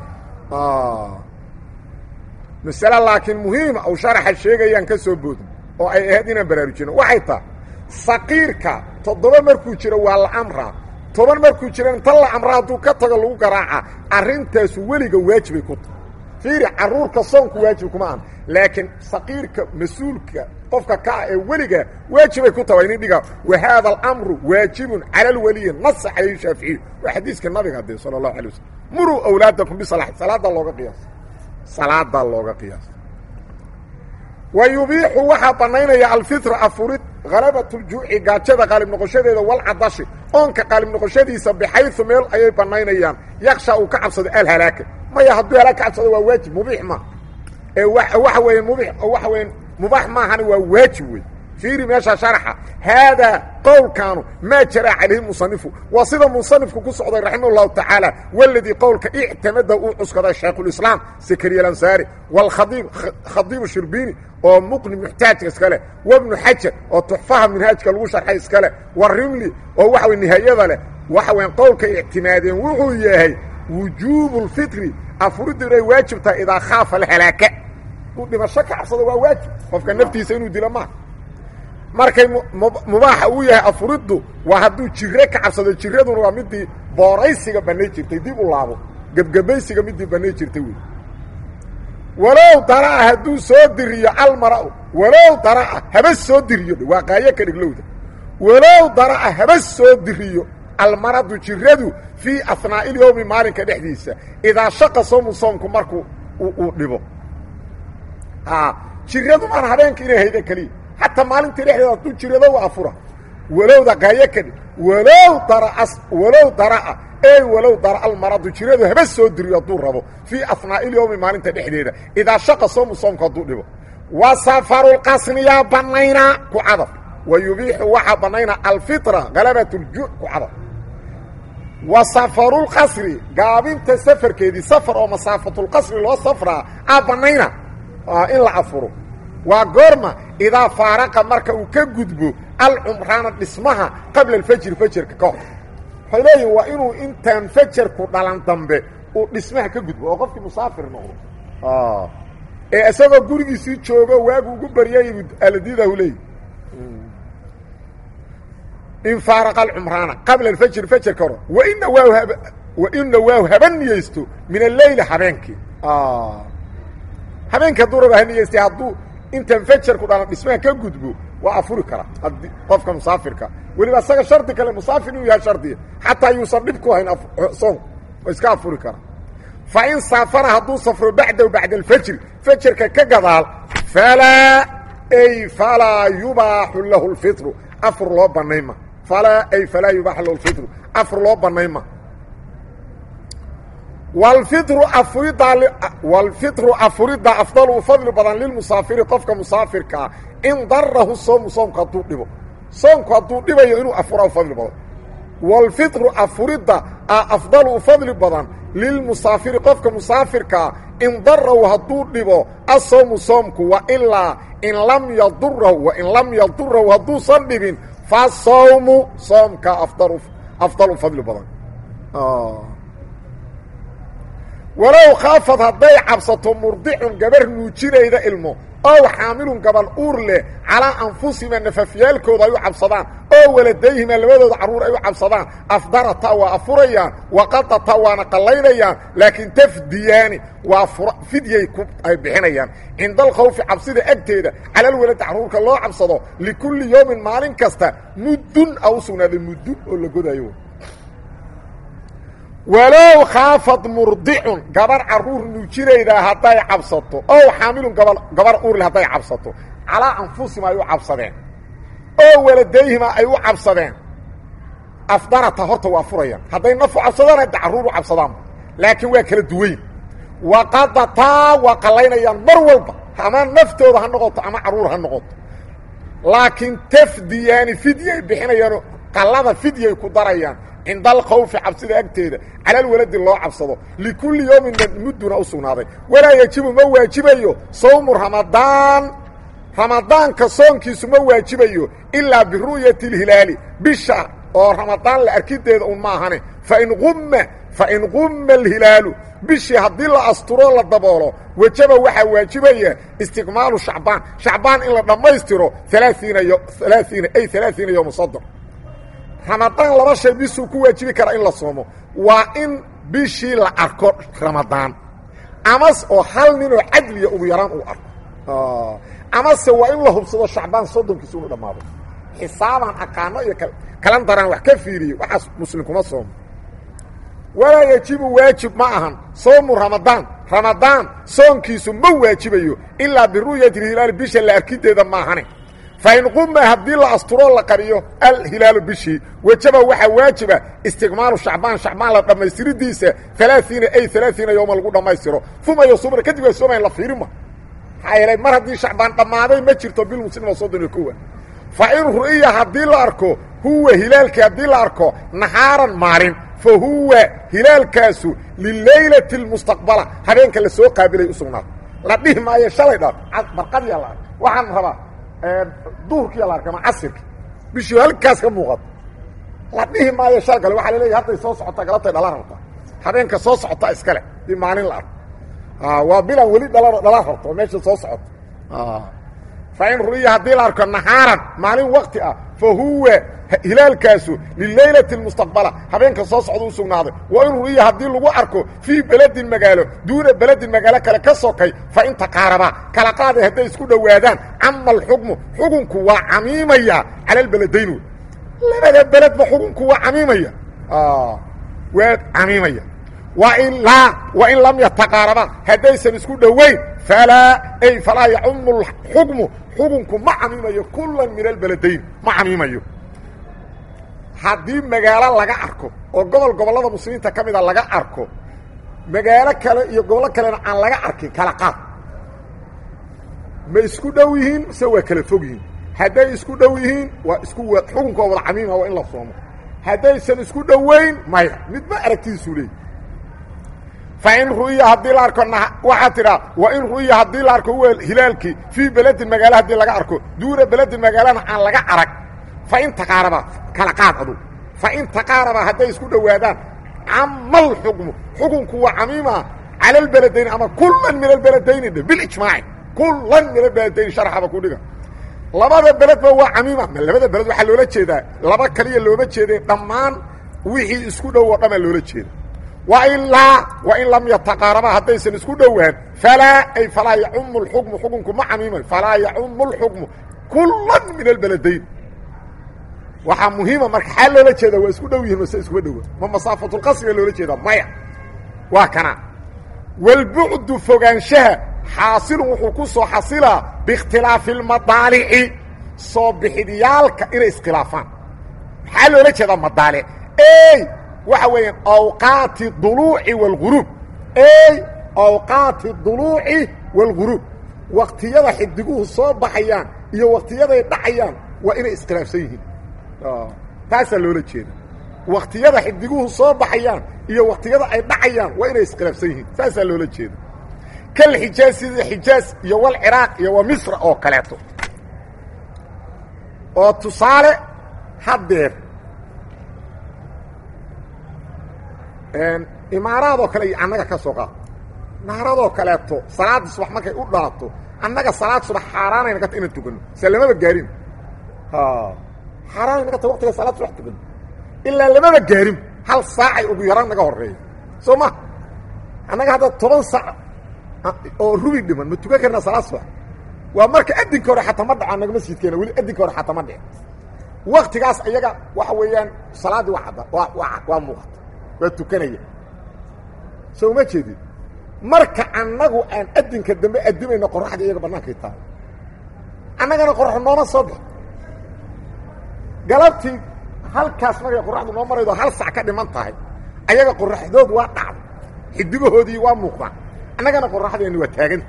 S1: masale laakiin muhiima ou sharaxa sheegayaan ka soo boodin oo ay ahayd inaan baraarujino waxay taha saqiirka toddoba markuu jiro waa la amraa toban markuu jiro inta la amraa hadduu ka tago lagu garaaca arrintaasu weliga waajibay ku tahay fiiri carruurka soonku waajib kuma aha laakiin saqiirka mas-uulka qofka ka ah ee weliga waajibay ku tahay inin dhiga wa haada alamru waajibun cala alwaliyi nasa calayhi shaaficiy waa xadiiska nabiga dee sala allahu alay waslm muruu awlaadakum bisalax salaadaa looga qiyaasa salaadaa looga qiyaasa wa yubiixu waxaa bannaynaya alfitra afurid halabat ljuuci gaajada qaalib noqoshadeeda walcadashi oonka qaalib noqoshadiisa bixayu meel ayay bannaynayaan yaksha uu ka cabsado alhalaaka maya hadduu halaag ka cabsado waa waajib mubiix ma ee waxa weeye mubi waxa weya mubaax maahani waa waajib wey fiiri meesha sharaxa haadaa qowlkaanu maa jara calayhi musanifu waa sida musanifku ku socday raximah اllahu tacaala waladii qowlka ictamada uu cuskaday shaykhulislaam sakariya alansaari wاlkhadiib khadiibu shirbini oo muqni muxtaajka iskale wabnu xajar oo tuxfaha minhaajka lagu sharxay iskale warimli oo waxa wey nihaayada leh waxa weyan qowlka ictimaadeen wuxuu yahay wujuubu lfitri afuriddu inay waajib tahay idaa khaafa alhalaaka uu dhimasho ka cabsado waa waajib qofka naftiisa inuu dilo maaha markay mubaaxa uu yahay afuriddu waa hadduu jire ka cabsado jiraduna waa midii booraysiga bannay jirtay dib u laabo gebgebaysiga midii bannay jirtay wey walow dara'a hadduu soo diriyo almara'u walow dara'a haba soo diriyo waa qaayo ka dhiglowda walow dara'a haba soo diriyo almaradu jiradu fii ahnaa'i lyowmi maalinka dhexdiisa idaa shaqa soomu soomku markuu uu dhibo jiradu maan habeenka inay hayda keliya xataa maalintii dhexdeeda hadduu jirado waa afura walowda qaayo ka dhig walow daraa walow dara'a ey walow dara almaradu jiradu haba soo diriyo hadduu rabo fii ahnaa'i lyowmi maalinta dhexdeeda idaa shaqa soomu soomku hadduu dhibo wa safarulqasniyaa bannaynaa ku cadaf wa yubiixu waxaa bannaynaa alfitra halabat ljuuc ku cadaf wa safarulqasri gaabinta safarkeedii safar oo masaafatulqasri loo safraa aa bannayna in la afuro waa goorma idaa faaraqa marka uu ka gudbo alcumraana dhismaha qabla alfajri fajarka ka hor waxay leeyihin waa inuu intaan fajarku dhalan dambe uu dhismaha ka gudbo oo qofkii musaafir noqdo ee isagoo gurigiisii joogo waagu ugu baryay aladiidahu leeyi in faaraqa alcumraana qabla alfajri fajarka hor waina waa hab waina waaw haba niyeysto min alleyli habeenkii habeenkii hadduu raba ha niyeystay hadduu intaan fajarku dhalan dhismaha ka gudbo waa afuri karaa haddii qofka musaafirka weliba isaga shardi kale musaafir inuu yahay shardiya xataa yuusan dhib ku hayn soon oo iska afuri karaa fa in saafara hadduu safro bacdahu bacda alfajri fajarka ka gadaal falaa ay falaa yubaaxu lahu lfitru afur loo bannayma falaa ay falaa yubaaxu lahu lfitru afur loo bannayma wlfitru afuriddaa wlfitru afuridda afdalu u fadli badan lilmusaafiri qofka musaafirkaa in darahu soomu soomku hadduu dhibo soomku hadduu dhibayo inuu afura u fadli badan wlfitru afuridda a afdalu u fadli badan lilmusaafiri qofka musaafirkaa in darahu hadduu dhibo asoomu soomku wa ilaa in lam yadurahu wain lam yadurahu hadduusan dhibin fasawmu soomka afdalu afdal u fadli badan walow khaafad hadday cabsato murdicun gabar nuujinayda ilmo ow xaamilun gabal uur leh calaa anfusihima nafafyaalkooda ay u cabsadaan oo waladayhima labadooda carruur ay u cabsadaan afdarata waa afurayaan waqadata waana qallaynayaan laakiin tafdiyaani waa fidyay ku ay bixinayaan cinda alkhawfi cabsida agteeda calalwaladi carruurka loo cabsado likulli yowmin maalin kasta muddun a u sugnaaday muddun oo la godayo walow khaafad murdicun gabar carruur nuujinaydaa hadday cabsato ow xaamilun gaba gabar uurle hadday cabsato calaa anfusihima ay u cabsadeen oo waladayhima ay u cabsadeen afdarata horta waa furayaan hadday nafu cabsadaan hadda carruur u cabsadaanba laakiin waa kala duwayn waqadataa waa qallaynayaan mar walba ama naftooda ha noqoto ama carruur ha noqoto laakiin tafdiyaani fidyay bixinayaanoo qallada fidyay ku darayaan cinda alkhawfi cabsida agteeda cala alwaladi loo cabsado likulli yowmin mudduna u sugnaaday walaa yejibu ma waajibayo sawmu ramadaan ramadaanka soonkiisu ma waajibayo ilaa biru'yati اlhilaali bisha oo ramadaan la arkideeda un maahane fain umma fain qumma alhilaalu bishii haddii la asturo la daboolo wejaba waxaa waajibaya istikmaalu shacbaan shacbaan in la dhammaystiro alaaiina alaaiina ay alaaiina yowma sodon ramadaan laba shay bisuu ku waajibi karaa in la soomo waa in bishii la arko ramadaan amas oo hal ninoo cadliya ugu yaraan uu arko amase waa in la hubsado shacbaan soddonkiisa unu dhammaado xisaabaan aqaano iyo kalandaraan wax ka fiiriyey waxaas muslim kuma soomo walaa yajibu waajib ma ahan soomu ramadaan ramadaan soonkiisu ma waajibayo ilaa biru'yati hilaali bisha la arkideeda maahane fain quma haddii la asturoo la qariyo alhilaalu bishii wajaba waxaa waajiba istikmaalu shacbaan shacbaan la dhammaystiridiisa alaaiina ay alaaiina yowma lagu dhammaystiro uma yosumna kadib waa soomayn la fiirima maxaa yeelay mar haddii shacbaan dhammaaday ma jirto bilmuslima soddon iyo kowa fa in ru'iya haddii la arko huwa hilaalkii haddii la arko nahaaran maalin fa huwa hilaalkaasu lilaylati اlmustaqbala habeenka la soo qaabilay u sugnaado la dhihi maayo shalay dha barqadiyaa la arka waxaan rabaa duhurkiya la arka ama casirka bishii halkaas ka muuqato la dhihi maayo shal kale waxaa laleeyahy hadday soo socotaa galabtay dhala rabtaa habeenka soo socota iskale dii maalin la arko waa bilan weli dhala dhala rabto oo meesha soo socoto fa in ru'iya haddii la arko nahaaran maalin wakti ah fa huwa hilaalkaasu lilaylati اlmustaqbala habeenka soo socda u sugnaaday wa in ru'iya haddii lagu arko fii beledin magaalo duuna beledin magaalo kale ka sokay fa in taqaarabaa kala qaaday hadday isku dhowaadaan cama alxukmu xukunku waa camiimaya cala albeledayni labada beledba xukunku waa camiimaya waa camiimaya wailaa wain lam yataqaarabaa haddaysan isku dhowayn falaa ay falaa yacumu xukmu xukunku ma camiimayo kula min albeladayn ma camiimayo haddii magaalo laga arko oo gobol gobollada muslimiinta ka mida laga arko magaalo kale iyo gobollo kalena aan laga arkin kala qaad ma isku dhow yihiin mise waa kala fog yihiin hadday isku dhow yihiin waa isku xukunka waa wada camiima waa in la soomo haddaysan isku dhowayn maya midba aragtidiisuu leey fa in ru'iya haddii la arko waxaa tidhaa wa in ru'iya haddii la arko huwa hilaalkii fii beledin magaalo haddii laga arko duuna beledin magaalana aan laga arag fa in taqaaraba kala qaad adu fa in taqaaraba hadday isku dhowaadaan camal xukmu xukunku waa camiima cala albeledayni ama kulan min albeledayni dhe bilijmaaci kulan min albeledayni sharxaba ku dhiga labada beledba waa camiima ma labada beled waxaa loola jeedaa laba kaliya looma jeede dhammaan wixii isku dhow oo dhamaa loola jeeda wailaa wain lam yataqaaraba haddaysan isku dhowaan falaa ay falaa yacumu اlxukmu xukunku ma camiimayo falaa yacumu اlxukmu kulan min albeladayn waxaa muhiima marka xaa loola jeeda waa isku dhow yihin mase iskuma dhowa ma masaafatulqasriga loola jeedaa maya waa kana walbucdu fogaanshaha xaasilun wuxuu ku soo xasilaa biikhtilaafi اlmadaalici soo bixidiyaalka inay iskhilaafaan maxaa loola jeedaa madaalic ey waxa weeyaan awqaati duluuci wاlguruub ey awqaati duluuci wاlguruub waktiyada xidiguhu soo baxayaan iyo waktiyaday dhacayaan waa inay iskhilaafsan yihiin taasaa loola jeeda waktiyada xidiguhu soo baxayaan iyo waktiyada ay dhacayaan waa inay iskhilaafsan yihiin saasaa loola jeeda kal xijaaz sida xijaaz iyo walciraaq iyo wa misra oo kaleeto oo tusaale haddeer imaaraadoo kale iyo annaga ka soo qaad naaradoo kaleeto salaada subax markay u dhalato annaga salaad subax xaaraanay naga ta inaan tukano se lamaba gaarin xaaraanay naga ta waqtiga salaad subax tukano ilaa lamaba gaarin hal saacay ugu yaraan naga horeeya soo ma annaga hadda toban saac oo rubi dhiman ma tukan karnaa salaad subax waa marka adinka hore xataa ma dhaco nagama siidkeena weli adinka hore xataa ma dhici waktigaas iyaga waxa weeyaan salaaddii waa cadda waa waa waa muuqata waa tukanaya soo uma jeedid marka annagu aan adinka dambe adimayno qoraxda iyaga bannaankay tahay annagana qorax nooma soo bix galabtii halkaas markay qoraxdu noo maraydo hal sac ka dhiman tahay ayaga qoraxdood waa dhacda xidigahoodii waa muuqdaan annagana qoraxdeeni waa taaganta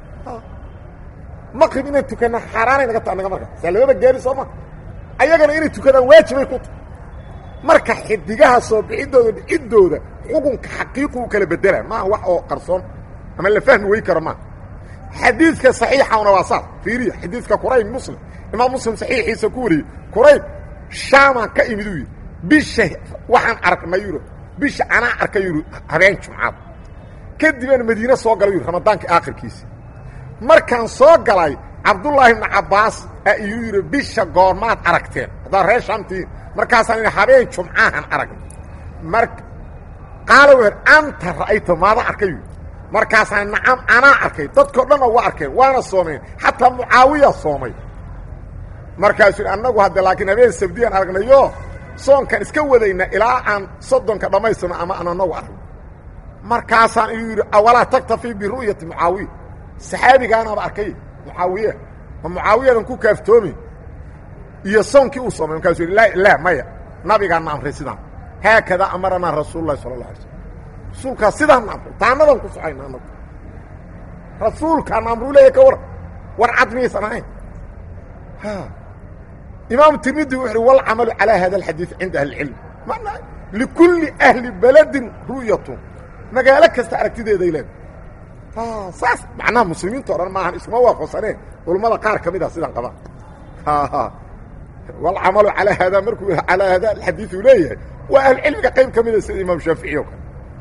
S1: maqrib inaan tukana xaaraanay naga ta annaga marka saa lababa gaari soo ma ayagana inay tukadaan waajibay ku tahay marka xidigaha soo bixidooda dhiciddooda xukunka xaqiiqu u kala bedela maaha wax oo qarsoon ama la fahmi wey karo maaha xadiidka saxiixauna waa saas fiiriya xadiidka qurayb muslim imaam muslim saxiixiisa ku wariyey qurayb shaamaan ka imid uu yidhi bisha waxaan aragnay yuro bisha anaa arkay yuru habeen jumcaad kadibaan madiine soo galay yuri ramadaanka aakhirkiisi markaan soo galay cabdullaahi ibnu cabbaas aa iyu yidhi bisha goormaad aragteen haddaad reer shaamtiin markaasaan idhi habeen jumcaahan aragnay mar qaala weer anta ra'ayta maada arkay yuri markaasaan nacam anaa arkay dadkao dhanna waa arkeen waana soomeen xataa mucaawiya soomay markaasuu yidhi annagu hadde laakiin habeen sabdiyaan aragnayo soonkan iska wadayna ilaa aan soddonka dhammaystirno ama aan anagu aragno markaasaan iyuu yidhi awalaa taktafii biru'yati mucaawiya saxaabigaanaaba arkay mucaawiye ma mucaawiyadan ku kaaftoomi iyo soonkii uu soomay markaasuu yidhi laa laa maya nabigaana amray sidaan haakadaa amaranaa rasuulu lahi sala allah alay slm rasuulkaa sidaana amray taanadan ku socayna anagu rasuulkaana amruu leeya ka waran war cad miyaysan ahayn imaam tirmidi wuxu uhi walcamalu calaa hada alxadiid cinda ahli اlcilm manaa likulli ahli beledin ru'yatun magaalo kasta aragtideeday leedahay saas macnaha muslimiinta o dhan maahan iskuma waafaqsaneen culammada qaar ka mid a sidaan qabaan walcamalu alaa hada markuu alaa hada alxadiid uu leeyahay waa ahlucilmiga qayb ka mida sida imaam shaafici o kale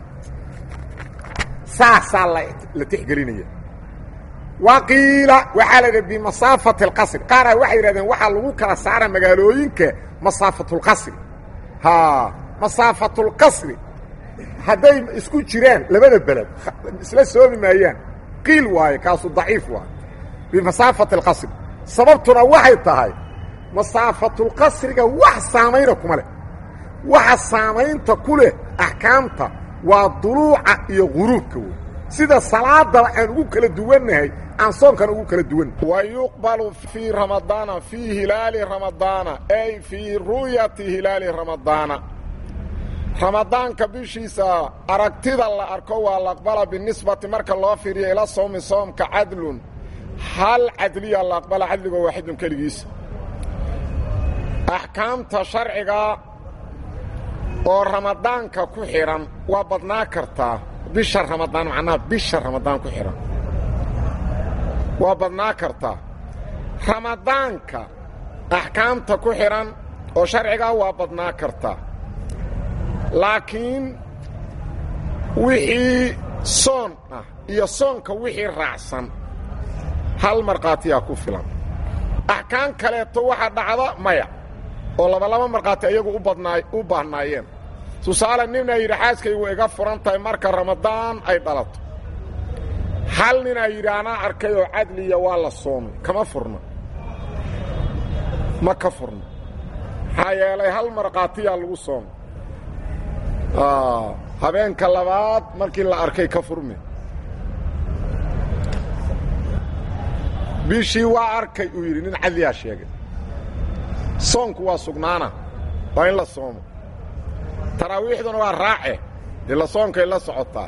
S1: saasaa la tixgelinaya waqiila waxaa la yidhi bimasaafati اlqasri qaaraa waxay yidhahdeen waxaa lagu kala saara magaalooyinka masaafatulqasri ha masaafatulqasri hadday isku jiraan labada beled isla soomi maayaan qiil waaye kaasu daciif waaye bimasaafati اlqasri sababtuna waxay tahay masaafatulqasriga wax saamayna kuma leh waxa saamaynta ku leh axkaamta waa duluuca iyo guruubka wey sida salaadaba aan ugu kala duwannahay aan soonkan ugu kala duwan wa yuqbalu fii ramadaana fii hilaali ramadaana ay fii ru'yati hilaali ramadaana ramadaanka bishiisa aragtida la arko waa la aqbala binisbati marka loo fiiriyo ila soomi soomka cadlun hal cadliya la aqbala cadligo waaxidun keligiisa axkaamta sharciga oo ramadaanka ku xidhan waa badnaa kartaa bisha ramadaan macnaha bisha ramadaan ku xidhan waa badnaa kartaa ramadaanka axkaamta ku xidhan oo sharcigaa waa badnaa kartaa laakiin wixii soon ah iyo soonka wixii raacsan hal markhaatiyaa ku filan axkaam kaleeto waxaa dhacda maya oo labalaba markhaati ayagu u badnaa u baahnaayeen tusaale ninaa yidhi xaaskaygu iga furan tahay marka ramadaan ay dhalato hal ninaa yidhi anaa arkay oo cadliya waa la soomay kama furna ma ka furna maxaa yeelay hal markhaatiyaa lagu soomay habeenka labaad markii la arkay ka furme bishii waa arkay uu yidhi nin cadliyaa sheegay soonku waa sugnaana waa in la soomo taraawiixduna waa raace dee la soonkay la socotaa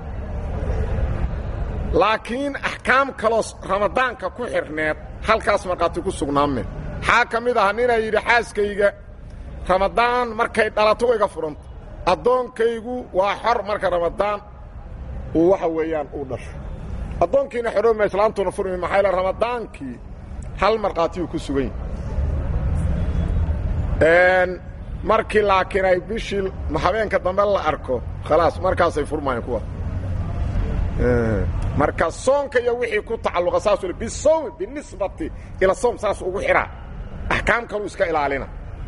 S1: laakiin axkaam kaloo ramadaanka ku xidhneed halkaas markhaati ku sugnaame maxaa ka mid aha ninaa yidhi xaaskayga ramadaan markay dhalato iga furanta addoonkaygu waa xor marka ramadaan uu waxa weeyaan uu dhasho addoonkiina xorooma islaantuna furmi maxaa yaele ramadaankii hal markhaatiyuu ku sugan yahay markii laakiin ay bishii habeenka dambe la arko khalaas markaasay furmaayeen kuwa marka soonka iyo wixii ku tacalluqa saas ule bisawmi binisbati ila soom saas ugu xidhaa axkaam kaluu iska ilaalina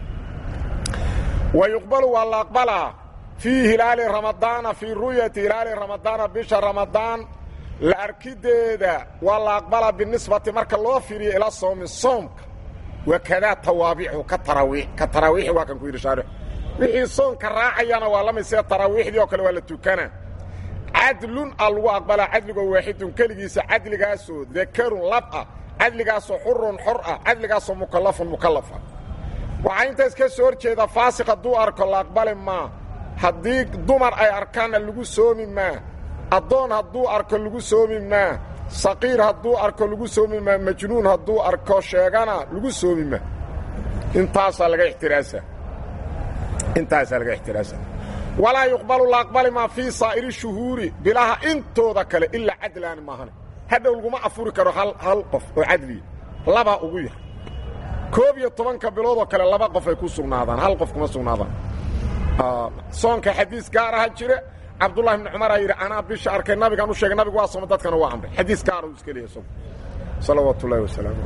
S1: wa yuqbalu waa la aqbalaa fii hilaali ramadaana fii ru'yati hilaali ramadaana bisha ramadaan la arkideeda waa la aqbalaa binisbati marka loo fiiriyo ila soomi soomka wakadaa tawaabiixu ka taraawiix ka taraawiixi waa kan ku yidhi shaarix wixii soonka raacayana waa la mid sida taraawiixdii oo kale waa la tukana cadlun a lagu aqbalaa cadligoo waaxidun keligiisa cadligaasoo dakarun lab ah cadligaasoo xurun xor ah cadligaasoo mukallafun mukallaf ah waxaa intaas ka soo hor jeeda faasiq hadduu arko la aqbali maa haddii dumar ay arkaanna lagu soomi maa addoon hadduu arko lagu soomi maa saqiir hadduu arko lagu soomi maa majnuun hadduu arko sheegana lagu soomi maa intaasaa laga ixtiraasa intaasaa laga ixtiraasa walaa yuqbalu la aqbali maa fii saa'iri shuhuuri bilaha intooda kale ilaa cadlaani maahane hadhow laguma afuri karo hal hal qof oo cadliya laba ugu yar koob iyo tobanka bilood oo kale laba qof ay ku sugnaadaan hal qof kuma sugnaadaan soonka xadiis gaar aha jira cabdullahi ibni cumaraa yidhi anaa bisha arkay nabigaan u sheegay nabigu waa sooma dadkana waa amray xadiis gaara uu iska leeyahy isagu salawaatu ullahi wasalaamu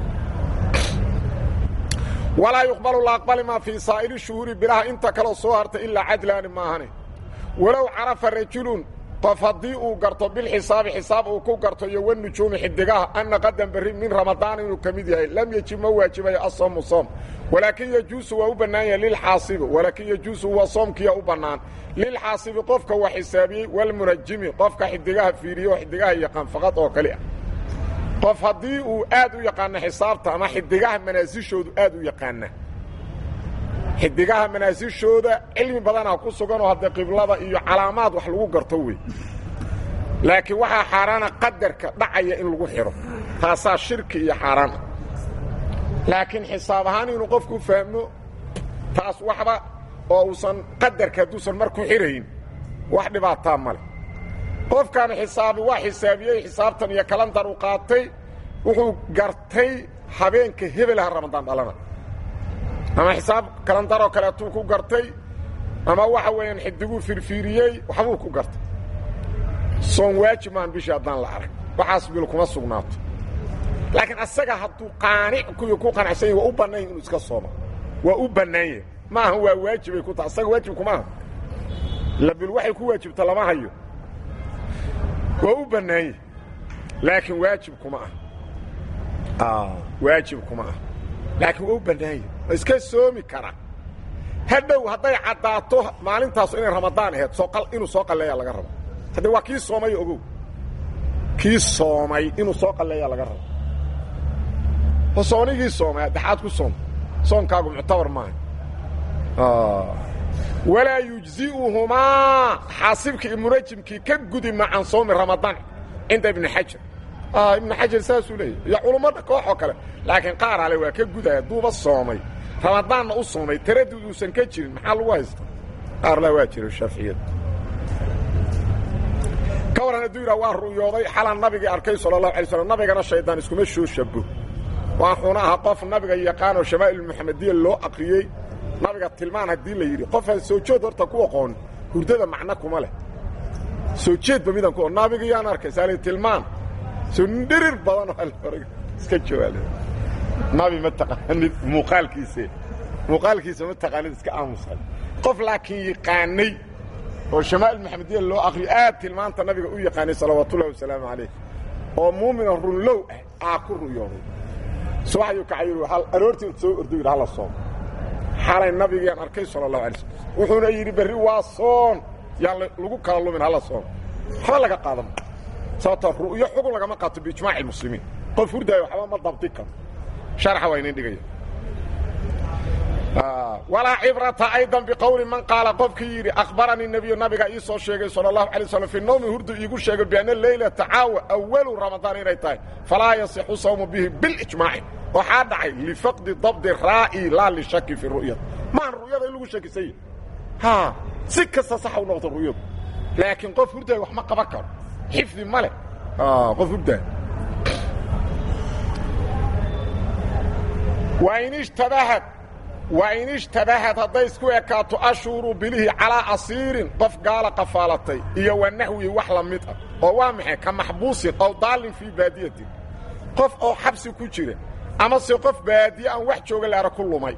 S1: walaa yuqbalu la aqbali maa fii saa'iri shuhuuri bilaha inta kaloo soo hartay ilaa cadlaani maahane walow carafa rajulun qof haddii uu garto bilxisaabi xisaab uu ku garto iyo wanujuumi xidigaha anna qadan berri min ramadaan inuu ka mid yahay lam yejib ma waajibayo asoomu soom walaakin yejuusu waa u bannaan yahay lilxaasibi walaakin yejuusu waa soomkiya u bannaan lilxaasibi qofka wax xisaabiyey walmunajimi qofka xidigaha fiiriye oo xidigaha yaqaan faqad oo kali ah qof haddii uu aad u yaqaano xisaabta ama xidigaha manaasishoodu aad u yaqaana xidigaha manaasishooda cilmi badanaa ku suganoo hadda qiblada iyo calaamaad wax lagu garto wey laakiin waxaa xaaraana qadarka dhacaya in lagu xidho taasaa shirki iyo xaaraan ah laakiin xisaab ahaan inuu qofku fahmo taas waxba oo uusan qadarka hadduusan mar ku xidhayn wax dhibaataa ma leh qofkan xisaabi waa xisaabiyey xisaabtan iyo kalandar u qaatay wuxuu gartay habeenka hebelaha ramadaan dhalana ama xisaab kalandaroo kaleetuu ku gartay ama waxa weeyaan xidiguu firfiiriyey waxbuu ku gartay soon waajib maan bishii haddaan la arag waxaas bil kuma sugnaato laakiin asaga hadduu qaanic kuwii ku qanacsan yahy waa u bannaan yahy inuu iska sooma waa u bannaan yahay maaha waa waajibay ku tahay asaga waajib kuma aha labil waxay ku waajibta lama hayo waa u bannaan yahy laakiin waajib kuma ah waajib kuma ah laakiin waa u bannaan yahy waa iska soomi karaa hadhow hadday caddaato maalintaas inay ramadaan ahayd inuu soo qalleeyaa laga rabo haddee waa kii soomay ogow kii soomay inuu soo qalleeyaa laga rabo oo soonigii soomay addexaad ku soom soonkaagu muctabar maaha walaa yujzi'uhumaa xaasibkii iyo munajimkii ka gudi ma can soomi ramadaan cinda ibni xajar ibnu xajar saasuu leeyahy iyo culummada kooxoo kale laakiin qaar ale waa ka gudaya duuba soomay ramadaanna u soomay taradud uusan ka jirin maxaa lagu haysta qaarla waa jira shaaficiyada ka waran hadduu yidhaha waa ru'yooday xalan nabigii arkay sala allahu alay slam nabigana shaydaan iskuma soo shabo waxuuna ahaa qof nabiga yaqaanoo shamaa'il muxamadiya loo aqriyey nabiga tilmaan haddii la yidhi qofaan soo jeed horta ku aqoon hurdada macno kuma leh soo jeedba midaan ku nabiga yaan arkay saali tilmaan soo dhirir badanoo alorg iska jawaale nabi ma taqaanid muuqaalkiise muuqaalkiisa ma taqaanid iska aamusay qof laakiin yaqaanay oo shamaa'il maxamediya loo aqriyo aad tilmaanta nabiga u yaqaanay salawaatullahi wasalaamu calayh oo muumina runlow ah aa ku ru'yooday subaxyuu kacayir aroortii soo ordo yidhi hala soom xalay nabigaan arkay sala allahu alay slm wuxuuna yidhi berri waa soon yaan lagu kala lumin hala soom waxba laga qaadan sababtoo ru'yo xugun lagama qaato biijmaaci muslimiin qof hurdaayo waxba ma dabdi karo sharxa waa inin dhigaya walaa cibrata aydan biqowli man qaala qofkii yidhi akhbaranii nebiyu nabiga ii soo sheegay sala allahu alay slam fi nawmi hurdu iigu sheegay bianna leylata caawa awalu ramadaan inay tahay falaa yasixu sawmu bihi bilijmaaci waxaa dhacay lifaqdi dabdi raa'i laa lishaki fi ru'yati maahan ru'yada in lagu shakisanya ha si kasta saxa u noqto ru'yadu laakiin qof hurdaay wax ma qaban karo xifdi ma leh qof hurdaay wain ishtabahad wain ishtabahad hadday isku ekaato ashuuru bilihii calaa asiirin qof gaala qafaalatay iyo wa naxwihi wax la mid ah oo waa maxay ka maxbuusin ow daalin fii baadiyatin qof oo xabsi ku jira ama se qof baadiye aan wax jooga laara ku lumay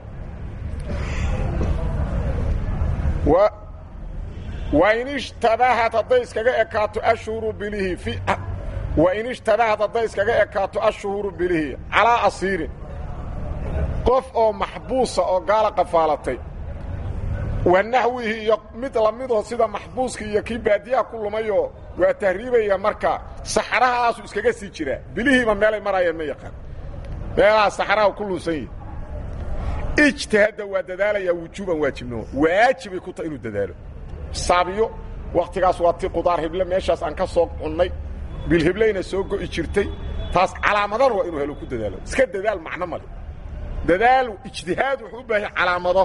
S1: wain ishtabahad hadday iskaga ekaato ashuuru bilihi wain ishtabahad hadday iskaga ekaato ashuhuuru bilihi calaa asiirin qof oo maxbuusa oo gaala qafaalatay wa naxwihi iyo mid lamidoo sida maxbuuska iyo kii baadiyaha ku lumayoo waa tahriibaya marka saxrahaasu iskaga sii jiraa bilihiiba meelay maraayeen ma yaqaan meelaha saxraha ku lunsan yihi ijtihadda waa dadaalayaa wujuuban waajibnimo waajibay ku tahay inuu dadaalo xisaabiyo wakhtigaas waa ti qudaar hible meeshaas aan ka soo cunnay bilhiblayna soo go'i jirtay taas calaamadana waa inuu helo ku dadaalo iska dadaal macno male dadaal ijtihaad wuxuu u baahan calaamado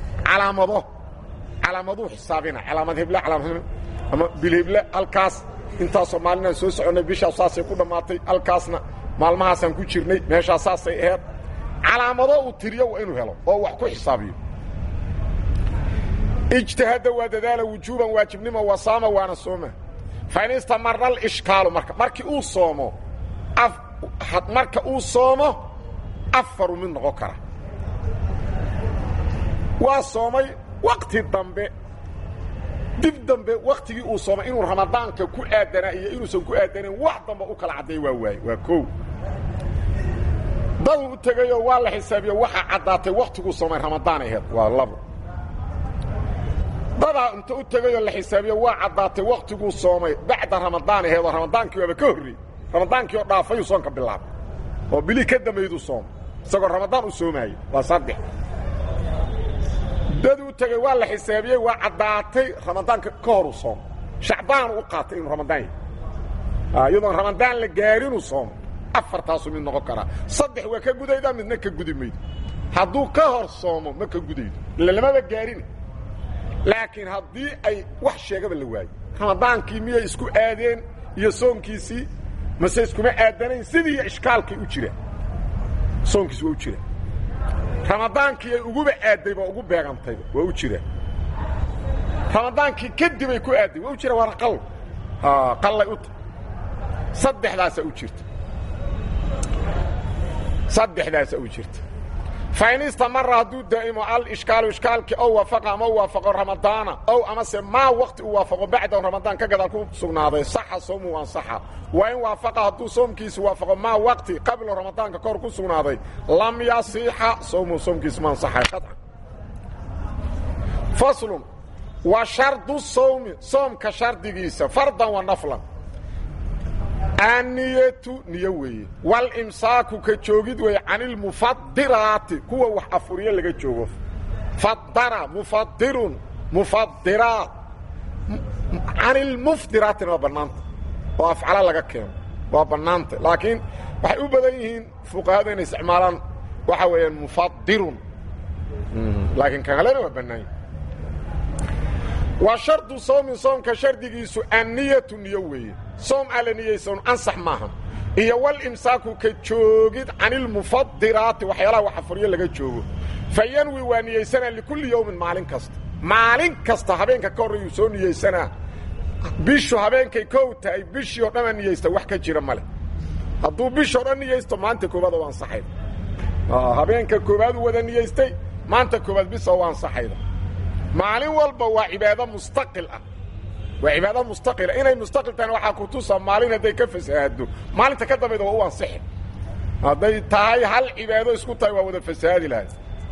S1: calaamado calaamaduu xisaabina calaamad hible calaamad ama bilhible halkaas intaasoo maalinaan soo soconnay bishaas saasay ku dhammaatay halkaasna maalmahaasaan ku jirnay meeshaas saasay aheed calaamado uu tiriyo waa inuu helo oo wax ku xisaabiyo ijtihada waa dadaala wujuuban waajibnimo wasaama waana sooma fain istamara alishkaalu marka markii uu soomo marka uu soomo afaru mid noqon kara waa soomay wakti dambe dib dambe waktigii uu soomay inuu ramadaanka ku aadanaa iyo inuusan ku aadanayn wax dambe u kala cadday waa waaye waa koow daduu u tegayoo waa la xisaabiyo waxaa caddaatay waktiguu soomay ramadaan aheed waa labo dadaa inta u tegayoo la xisaabiyo waa caddaatay waktiguu soomay bacda ramadaan aheed oo ramadaankii waaba ka horreeyey ramadaankii oo dhaafayuu soonka bilaabay oo bilii ka dambayduu soomay isagoo ramadaan u soomaayo waa saddex daduu u tegay waa la xisaabiyey waa caddaatay ramadaanka ka horuu soomo shacbaanu u qaatay inuu ramadaan yahay iyadoon ramadaan la gaarinuu soomo afartaasuu mid noqon karaa saddex waa ka gudaydaa midna ka gudi maydo hadduu ka hor soomo ma ka gudaydo ila lamaba gaarina laakiin haddii ay wax sheegaba la waayo ramadaankii miyay isku aadeen iyo soonkiisii mase iskuma aadanayn sidii ishkaalkay u jiraan soonkiis waa u jiraan ramadaankii ay uguba aaddayba ugu beegantayba waa u jiraan ramadaankii kadibay ku aadday waa u jiraan waana qal qallay u tahay saddexdaasaa u jirta saddexdaasaa u jirta fain istamara hadduu daa'imo alishkaalu ishkaalkii ow waafaqa ama u waafaqo ramadaana ow amase maa wakti uu waafaqo bacdahu ramadaan ka gadaal ku sugnaaday saxa soomu ansaxa waa in waafaqa hadduu soomkiisi waafaqo maa wakti qablo ramadaanka kahor ku sugnaaday lam yasiixa soomu soomkiisi ma ansaxay qaطcan faslun wa shardu sawmi soomka shardigiisa fardan wa naflan anniyatu niyo weeye walimsaaku ka joogid weeye can ilmufadiraati kuwa wax afuriyo laga joogo fadara mufadirun mufadiraat can ilmufdiraatina waa bannaanta oo afcala laga keeno waa bannaanta laakiin waxay u badan yihiin fuqahadu inay isticmaalaan waxa weeyaan mufadirun laakiin kan kalena waa bannaanya wa shardu soomin soomka shardigiisu anniyatu niyo weeye soom aan la niyeysan ansax maaha iyo walimsaaku ka joogid can ilmufadiraati waxyaalaha wax afuryo laga joogo fa yanwi waa niyeysanaa likulli yowmin maalin kasta maalin kasta habeenka ka horreeyuu soo niyeysanaa bishu habeenkay kow tahay bishii oo dhan aa niyeysta wax ka jira male hadduu bishoo dhan niyeysto maanta koobaad oo ansaxayda habeenka koobaad uu wada niyeystay maanta koobaad bisa oo ansaxayda maalin walba waa cibaado mustaqil ah waa cibaado mustaqila inay mustaqil tahayna waxaa ku tusa maalin hadday ka fasahaaddo maalinta ka dambayda waa u ansixi hadday tahay hal cibaado isku tahay waa wada fasahaadi lahay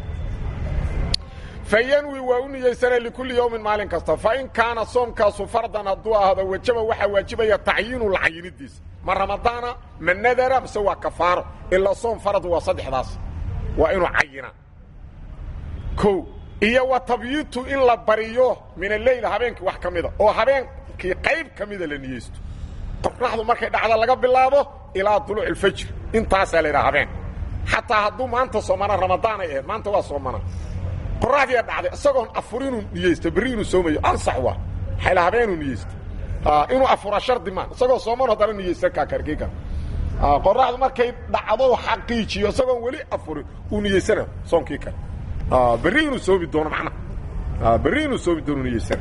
S1: fa yanwi waa u niyeysanaa likulli yowmin maalin kasta fa in kaana soomkaasu fardan hadduu ahdo wajaba waxaa waajibaya tacyiinu lacayinidiisa ma ramadaana ma nadara mise waa kafaaro ilaa soom farad waa saddexdaas waa inuu cayina o iyo wa tabyiitu in la bariyo min aleyl habeenkii wax ka mida oo habeenkii qayb ka mida la niyeysto qorraxdu markay dhacda laga bilaabo ilaa duluuc alfajr intaasaa la yidhaha habeen xataa hadduu maanta soomana ramadaan ay ahayd maanta waa soomana qorraxdiia dhacday isagoon afur inuu niyeysto berri inuu soomayo ansax waa xayla habeenuu niyeysto inuu afura shardi maa isagoo sooman haddana niyeysan kaa karkii kara qorraxdu markay dhacdo xaqiijiyo isagoon weli afurin uu niyeysana soonkii kale berri inuu soomi doono macnaha berri inuu soomi doono niyeysana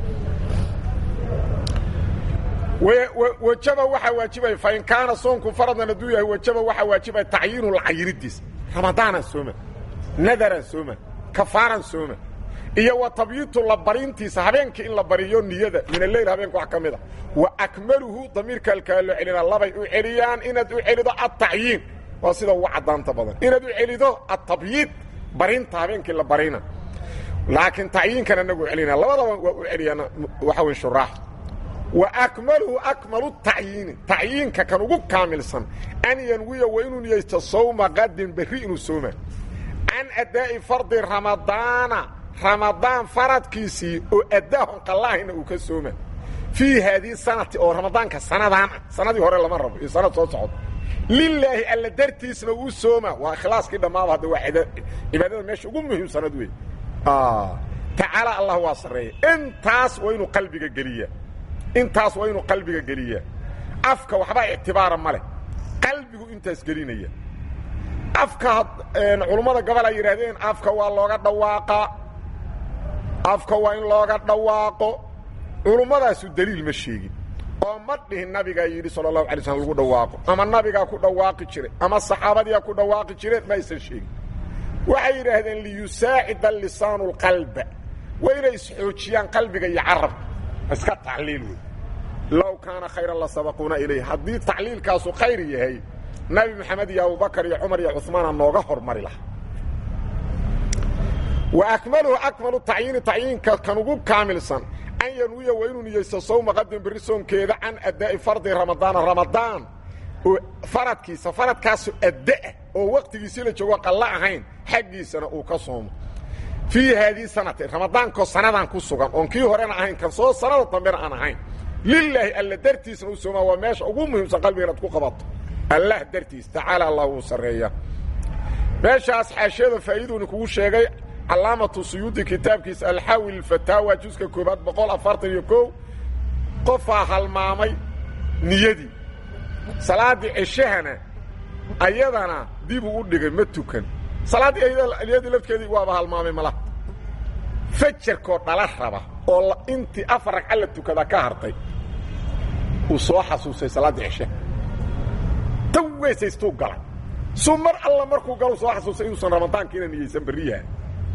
S1: wajaba waxaa waajibaya fain kaana soonku faradan hadduu yahay wajaba waxaa waajibaya tacyiinu lcayinidiis ramadaanaan sooma nadaraan sooma kafaaran sooma iyo wa tabyiitu la barintiisa habeenkii in la bariyo niyada min aleyl habeenka wax ka mid a wa akmaluhu damiirka alkaa loo celina labay u celiyaan inaad u celido altacyiin waa sida ugu caddaanta badan inaad u celido atabyiid barinta habeenkii la barina laakiin tacyiinkan anagu celina labadaba waa u celiyaan waxa wey shuraax wa akmaluhu akmalu tacyiini tacyiinka kan ugu kaamilsan an yanwiya waa inuu niyeysto sawma qadin berri inuu sooma can addaa'i fardi ramadaana ramadaan faradkiisii oo addaahon qallaahina uu ka sooma fii haadihi sanati oo ramadaanka sanadaan ah sanadii hore lama rabo iyo sanad soo socdo lilaahi alla dartiisna uu sooma waa ikhlaaskii dhammaaba hadda waa cibaadada meesha ugu muhiimsanad wey tacaala allah waa sarreeya intaas waa inuu qalbiga geliya intaas waa inuu qalbiga geliyaa afka waxba ictibaara ma leh qalbigu intaas gelinaya afka culummada gobol ay yidhaahdeen afka waa looga dhawaaqaa afka waa in looga dhawaaqo culummadaasu daliil ma sheegin oo ma dhihin nabigaa yidhi sala allahu alay slm lagu dhawaaqo ama nabigaa ku dhawaaqi jiray ama saxaabadiyaa ku dhawaaqi jireen ma aysan sheegin waxay yidhaahdeen liyusaacida lisaanu lqalba waa inay isxoojiyaan qalbiga iyo carabka iska tacliil wey low kaana khayran la sabaquuna ilayh haddii tacliilkaasu khayr yahay nabi maxamed iyo abubakar iyo cumar iyo cumaana nooga hormari lahaa wa akmaluhu akmalu tacyiini tacyiinka kan ugu kaamilsan an yanwiya waa inuu niyeysto sawma qadin berri soonkeeda can addaa'i fardi ramadaana ramadaan oo faradkiisa faradkaasu addaah oo wakhtigiisii la joogo qalla ahayn xaggiisana uu ka soomo fii haadii sanati ramadaankoo sanadan ku sugan oon kii horena ahayn kan soo sanada dambena aan ahayn lilaahi alla dartiisna u soomaa waa meesha ugu muhiimsan qalbiga inaad ku qabato allah dartiis tacaala allah wuu sarreeya meeshaas xaashiyada faa'iiduuni kugu sheegay calaamatu suyuudi kitaabkiisa alxaawi lfataawa juska koobaad boqol afartan iyo kow qofaa halmaamay niyadii salaaddii ceshahana ayadana dibuu u dhigay ma tukan salaaddii niyadii lafkeedii waaba halmaamay malaha fajarkoo dhala raba oo intii afar ragca la tukada ka hartay uu soo xasuusay salaaddii ceshaha tan weysaystuu galay suu mar alla markuu galu soo xasuusay inuusan ramadaankiina niyeysan berriyaha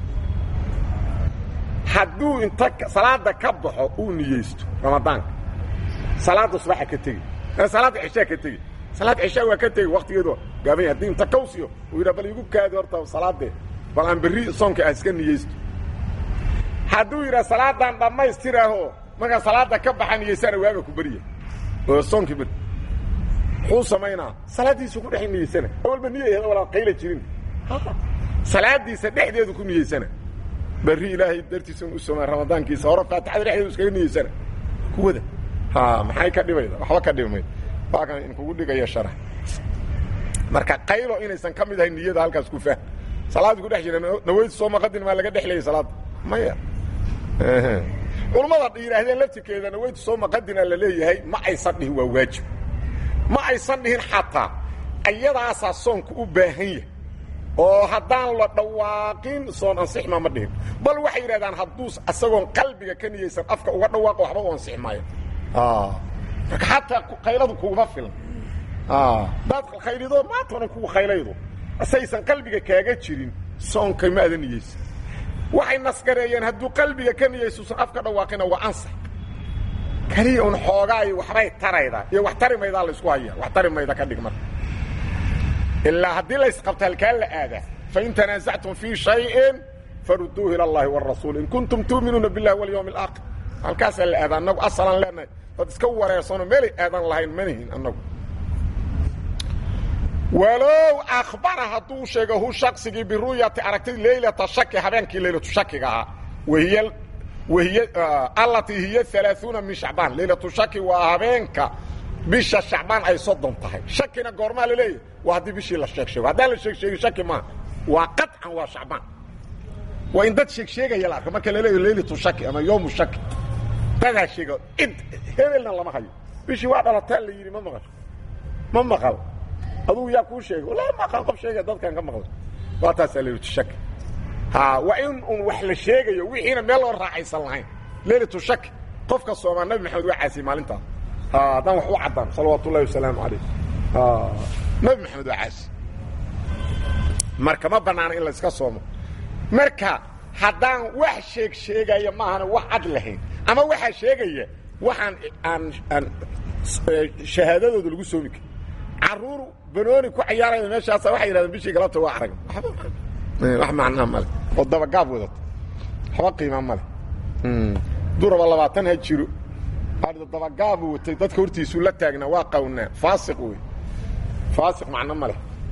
S1: hadduu inta salaada ka baxo uu niyeysto ramadaanka salaadda subaxa ka tegi salaadda ceshaa ka tegi salaad ceshaa waa ka tegi waktigeedu gaabanya haddii inta kawsiyo uu yidhaa bal igu kaadi horta salaadee bal aan berri soonka ah iska niyeysto hadduu yidhaa salaadan dhammaystiraaho markaa salaada ka baxa niyeysana waaga ku berya oo soonkii beri muxuu samaynaa salaaddiisu ku dhex niyeysana awalba niya walaa qayla jirin salaadiisa dhexdeedu ku niyeysana berri ilaahay dartiisa u somaa ramadaankiisa hore faatixada dhexdeedu iskaga niyeysana kuwada ha maxay ka dhibayda waxba ka dhibi mayda waa kan inkugu dhigaya sharax marka qaylo inaysan ka mid ahayn niyada halkaas ku fahm salaadii ku dhex jira naweyd sooma qadin maa laga dhexlayay salaadda maya culummada yidhaahdeen laftirkeeda naweyd sooma qadina la leeyahay ma aysan dhihin waa waajib ma aysan dhihin xataa ayadaasaa soonka u baahan yahay oo haddaan la dhawaaqin soon ansixma ma dhihin bal waxay yidhahdaan hadduu isagoon qalbiga ka niyeysan afka uga dhawaaqo waxba u ansixi maayo marka xataa kayladu kuguma filan daad khaylido maantana kugu khaylaydo saysan qalbiga kaaga jirin soonka ma ada niyeysan waxay nasgareeyeen hadduu qalbiga ka niyeysuusan afka dhawaaqina waa ansax keliya un xoogaayo waxbay taraydaa iyo wax tari maydaa laysku haya wax tari mayda ka dhig marka ilaa haddii laysqabto halkaa la aadaa fain tanaasactum fii shayin faruduuhu ila allahi wاrasuul in kuntum tuuminuuna biاllahi walyawmi اlaakhir halkaasaa la aadaa annagu asalan leenahay dad iska wareersano meelay aadan lahayn manihin annagu walow akhbara hadduu sheego hu shaksigii biru'yati aragtid leylata shaki habeenkii leylatu shakiga ahaa wahiy wahiy allatii hiya alaaثuuna min shacbaan leylatu shaki waa habeenka bisha shacbaan ay soddon tahay shakina goormaa la leeyahy waa haddii bishii la sheeg sheego haddaan la sheeg sheegin shaki maaha waa qaطcan waa shacbaan waa in dad sheeg sheegaya la arko marka la leeyahy leylatu shaki ama yowmu shaki dadaa sheega cid hebelna lama hayo bishii waa dhalataa la yidhi ma maqal ma maqal adugu yaa kuu sheegay wala maqal qof sheegaya dadkan ka maqlay waa taasaa leylatu shaki ha waa in un wax la sheegayo wixiina meel loo raacaysan lahayn leylatu shaki qofka soomaa nabi maxamed waa caasiyey maalintaas haddaan wax u caddaan salawaatu ullahi wasalaamu calayh nabi maxamed waa caasi marka ma bannaana in layska soomo marka haddaan wax sheeg sheegaya maahana wax cad lahayn ama waxaa sheegaya waxaan aan aan shahaadadooda lagu soomi karin caruur banooni ku cayaaraya meeshaasa waxay yidhahdeen bishii galabta waa arag wax macnaa male oo dabagaab wadato waxba qiima male duraba labaatan ha jiro dabagaabu watay dadka hortiisuu la taagnaa waa qawnaa faasiq wey faasiq macno ma leh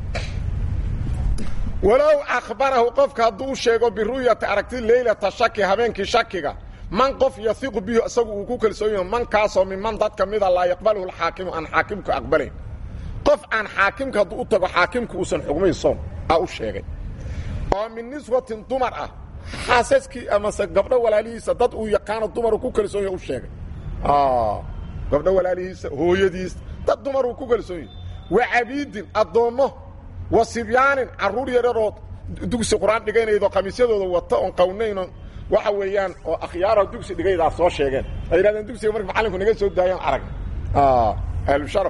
S1: walow akhbarahu qofka hadduu u sheego biru'yati aragti leylata shaki habeenkii shakiga man qof yahiqu bihi isagu uu ku kalsoon yaho man kaasoo miman dad ka mida laa yaqbaluhu alxaakimu aan xaakimku aqbalayn qof aan xaakimka hadduu u tago xaakimku uusan xugmayn soom aa u sheegay oo min niswatin dumar ah xaasaskii amase gabdho walaalihiisa dad uu yaqaano dumaru ku kalsoon yaho u sheegay gabdho walaalihiisa hooyadiisa dad dumaruu ku kalsoon yahi wa cabiidin addoommo wa sibyaanin carruur yararoo dugsi qur-aan dhigaynaydo khamiisyadooda wata oon qawnayno waxa weeyaan oo akhyaaraha dugsi dhigaydaa soo sheegeen ay yidhahdeen dugsiga marka macallinku naga soo daayaan arag ahlusharaf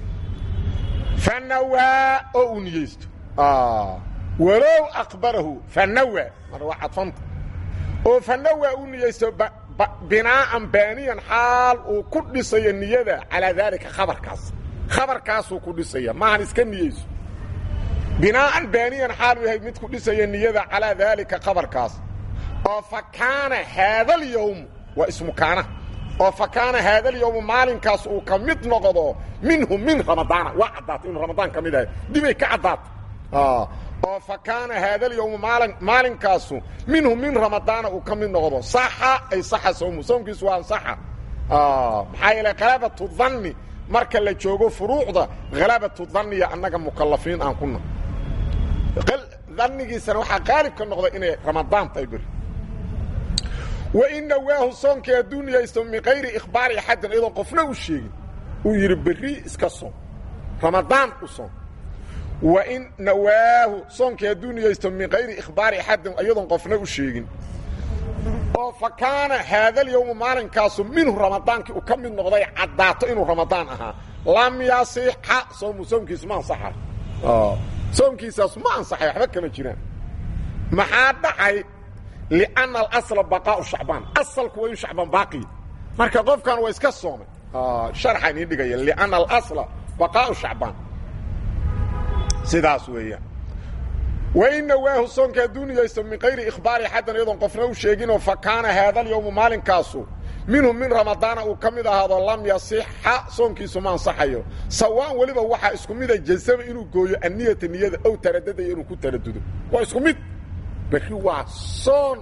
S1: fanawaa oo uu niyeysto walow aqbarahu fanawaa mar waa cadfanta oo fanawaa uu niyeysto binaa'an baaniyan xaal uu ku dhisayo niyada calaa daalika khabarkaas khabarkaasuu ku dhisaya maahan iska niyeyso binaa'an baaniyan xaal uu yahay mid ku dhisaya niyada calaa daalika khabarkaas oo fa kaana haadalyowm waa ismu kaana oo fa kaana haadalyowmu maalinkaas uu ka mid noqdo minhu min ramadaana waa caddaatay inuu ramadaan ka mid ahay dibay ka caddaatay oo fa kaana haadalyowmu maalin maalinkaasu minhu min ramadaana uu ka mid noqdo saxa ay saxa sawmu soomkiisu waa ansaxa maxaa yeele halabatu danni marka la joogo furuucda halabatu danniya annaga mukalafiin aan kuna dannigiisana waxaa qaalib ka noqda inay ramadaan tahay beri wain nawaahu soonkii hadduu niyaysto min kayri ikhbaari axadin iyadoon qofna u sheegin uu yidhi berri iska soom ramadaan u soom wain nawaahu soonkii hadduu niyaysto min kayri ikhbaari axadin iyadoon qofna u sheegin oo fa kaana haadalyowmu maalinkaasu minhu ramadaankii uu ka mid noqday caddaato inuu ramadaan ahaa lam yasixa soomu soomkiisu ma ansaxa soomkiisaas ma ansaxay waxba kama jiraan maxaa dhacay lianna alasla baqaau shacbaan asalku waa in shacbaan baaqiya marka qofkan waa iska soomay sharxa inii dhigaya lianna alasla baqaau shacbaan sidaas weeyaan wain nawaahu soonka hadduu niyaysto min kayri ikhbaari axaddan iyadoon qofna u sheeginoo fa kaana haadalyowmu maalinkaasu minhu min ramadaana uu ka mid ahaado lam yasixa soonkiisu ma ansaxayo sawaan weliba waxaa isku mida jasama inuu gooyo anniyata niyada ow taradadaya inuu ku taradudo waa isku mid berri waa soon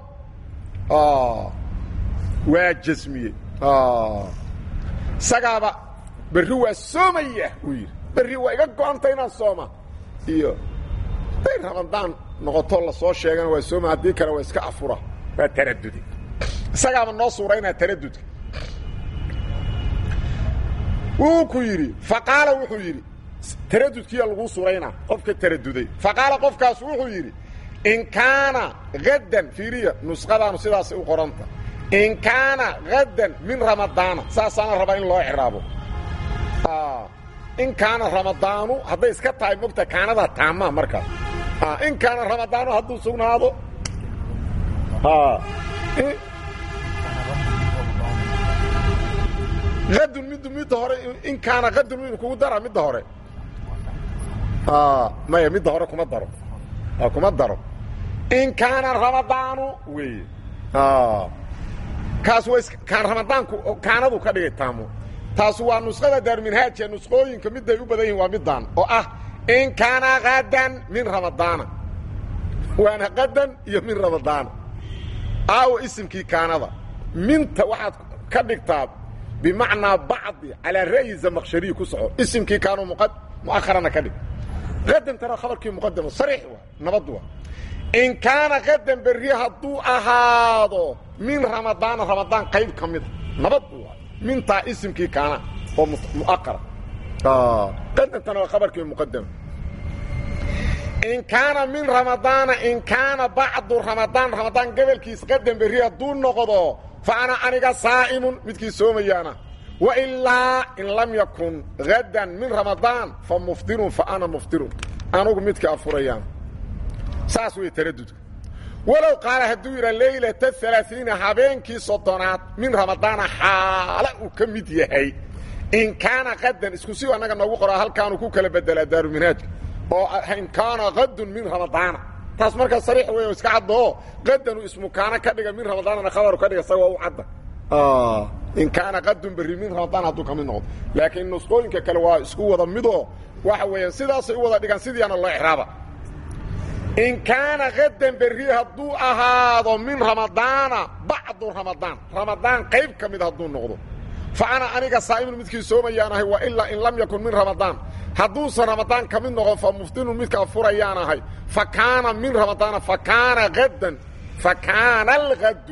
S1: waa jasmiye isagaaba berri waa soomaya uu yidhi berri waa iga go-anta inaan sooma iyo haday ramadaan noqoto lasoo sheegana waa sooma haddii kale waa iska afura waa taradude isagaaba noo suuraynaa taradudka wuu ku yidhi faqaala wuxuu yidhi taradudkiiya laguu suuraynaa qofka taraduday faqaala qofkaas wuxuu yidhi in kaana haddan fiiriya nusqadaanu sidaasay u qoranta in kaana haddan min ramadaana saasaana rabaa in loo ciraabo in kaana ramadaanu hadday iska tahay mogta kaanada taama markaas in kaana ramadaanu hadduu sugnaado adun mid midda hore in kaana adun mid kugu dara midda hore maya midda hore kuma daro kuma daro in kaana ramadaanu wey kaas wa kaan ramadaanku kaanadu ka dhigay taamo taas waa nusqada daarminhaaja nusqooyinka miday u badan yihin waa midaan oo ah in kaana kadan min ramadaana waana qadan iyo min ramadaana aawo isimkii kaanada minta waxaad ka dhigtaa bimacnaa bacdi calaa ra'yi zamaqshariyi ku soco isimkii kaanu mu'aharana ka dhig qadantana khabarkii muqadamo sariix waa nabad waa in kaana qadan berri hadduu ahaado min ramadaana ramadaan qayb ka mida nabad waa mintaa isimkii kaana oo mu'aqara qadantana waa khabarkii muqadamo in kaana min ramadaana in kaana bacdu ramadaan ramadaan gobolkiis qadan berri hadduu noqdo fa ana aniga saa'imun midkii soomayaana wailaa in lam yakun hadan min ramadaan fa muftirun fa ana muftirun anugu midka afurayaan saas wey taradudka walow qaala hadduu yidha leylata alaaiina habeenkii soddonaad min ramadaana xaala uu ka mid yahay in kaana qadan isku si annaga noogu qoraa halkaanu ku kala bedelaa daaruminhaajka oo in kaana qadun min ramadaana taas markaa sariix wey iska caddao qadanu ismu kaana ka dhiga min ramadaanana khabaru ka dhiga sa waa u cadda in kaana qadun berri min ramadaan hadduu ka mid noqdo laakiin nusqooyinka kale waa isku wada midoo waxa weeyaan sidaasay u wada dhigaan sidiiana loo exraaba in kaana qadan berri hadduu ahaado min ramadaana bacdu ramadaan ramadaan qayb ka mid hadduu noqdo fa ana aniga saa'imun midkii soomayaanahay wa ilaa in lam yakun min ramadaan hadduusan ramadaan ka mid noqon fa muftinun midka afurayaanahay fa kaana min ramadaana fa kaana hadan fa kaana alhaddu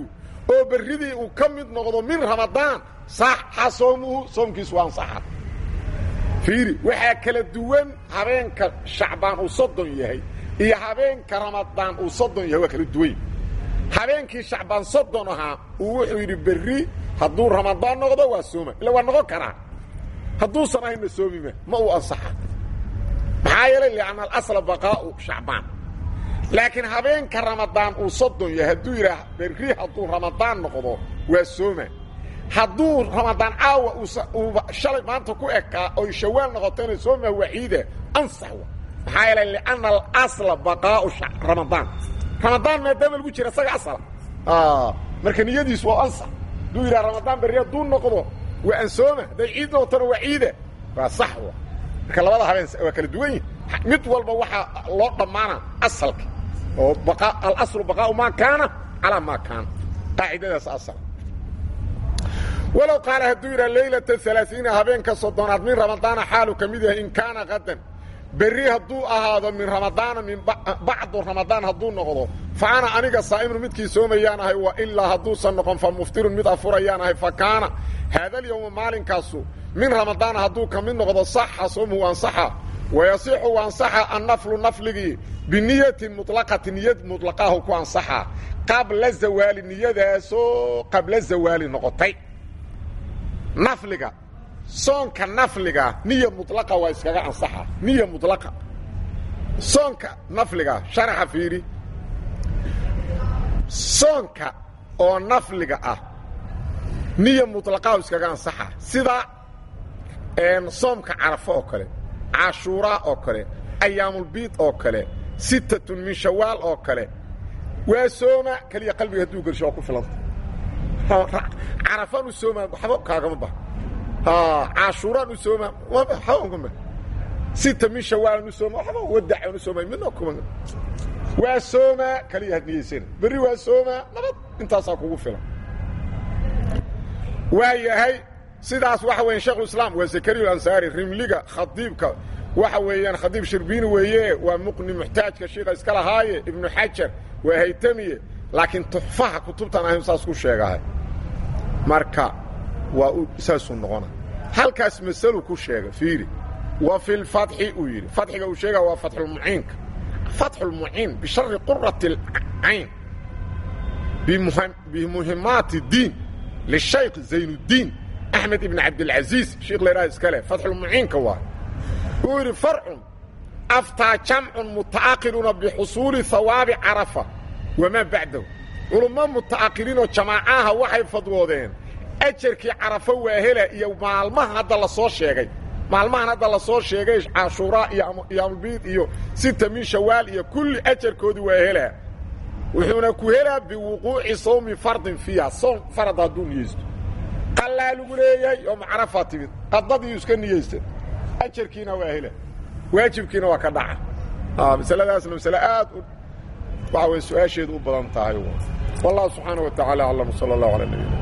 S1: oo berridii uu ka mid noqdo min ramadaan saxa soomuhu soomkiisu waa ansaxa fiiri waxaa kala duwan habeenka shacbaan uu soddon yahay iyo habeenka ramadaan uu soddon yahay waa kala duwan habeenkii shacbaan soddon ahaa uu wuxuu yidhi berri hadduu ramadaan noqdo waa sooma illa waa noqon karaa hadduusan ahaynna soomima ma uu ansaxa maxaa yeelay lianna alasla baqaa'u shacbaan laakiin habeenka ramadaan uu soddon yahay hadduu yidhaah berri hadduu ramadaan noqdo waa sooma hadduu ramadaan caawa uuba shalay maanta ku ekaa oy shawaal noqotona sooma waciida ansax wa maxaa yeelay lianna alasla baqaa'u ramadaan ramadaan maadaama lagu jira isaga asala marka niyadiisu waa ansax hadduu yidhaha ramadaan berri hadduu noqdo waa ansooma hadday ciid noqotona waa ciida waa sax wa marka labada habeen waa kala duwan yihin mid walba waxaa loo dhammaana asalka oo alaslu baqaau maa kaana calaa maa kaana qaacidadaas asal walow qaala hadduu yidhaha laylata alaaiina habeenka soddonaad min ramadaana xaalu ka mid yahay in kaana qadan berri hadduu ahaado min ramadaana min bacdu ramadaan hadduu noqdo fa ana aniga saa'imun midkii soomayaan ahay wa ilaa hadduusan noqon fa muftirun mid afurayaan ahay fa kaana haadalyowma maalinkaasu min ramadaana hadduu ka mid noqdo saxa soomuhu ansaxa wayasixu ansaxa annaflu nafligii biniyatin muطlaqati niyad muطlaqaahu ku ansaxa qabla zawaali niyadaasoo qabla zawaali noqotay nafliga soonka nafliga niya mulaqa waa iskaga ansaxa niya mulaqa soonka nafliga sharaxa fiiri soonka oo nafliga ah niya muطlaqaahu iskaga ansaxa sida soomka carafo oo kale cashuuraa oo kale ayaamulbiid oo kale sittatun min shawaal oo kale waa sooma keliya qalbiga hadduu gersho waa ku filanta carafaan u soomaa waxba kaagama baha cashuuraan u sooma waxba sita min shawaalan u sooma waxba wadacaan u soomay midna kuma waa soomaa keliya had niyeysana berri waa soomaa nabad intaasaa kugu filan waa yahay sidaas waxa weya shekhulislaam waa zakariya alansaari rimliga khadiibka waxa weeyaan khadiib shirbiini weeye waa muqni muxtaajka shiika iska lahaaye ibnu xajar waa haytamiye laakiin tuxfaha kutubtan ahayn saas ku sheegahay marka waa saasuu noqona halkaas masalu ku sheega fiiri wa fi lfatxi uu yidhi fatxiga uu sheega waa fatxulmuciinka fatxulmuciin bishari qurati اlcayn bimuhimaati diin lishaykh zaynuddiin axmed ibn cabdilcaziiz sheikh laydhaha iska leh fatxulmuciinka waa uu yidhi farcun aftaa jamcun muta'aqiruuna bixusuuli hawaabi carafa wamaa bacdahu culummo muta'aqiriinoo jamaacaha waxay fadwoodeen ajarkii carafo waa hela iyo maalmaha hadda la soo sheegay maalmahan hadda la soo sheegay cashuuraa iyo iyoamulbiid iyo sita min shawaal iyo kulli ajarkoodii waa helaa wuxuuna ku helaa biwuquuci sawmi fardin fiiha soom farad hadduu niyeysto qallaa lagu leeyahay oo macrafaa timid qadadiiu iska niyeysta ajarkiina waa hela waajibkiina waa ka dhaca masaladaasna masale aad waxa way su-aasheedu u badan tahay wallahu subxaana wa tacala aclam sala allahu ala nabina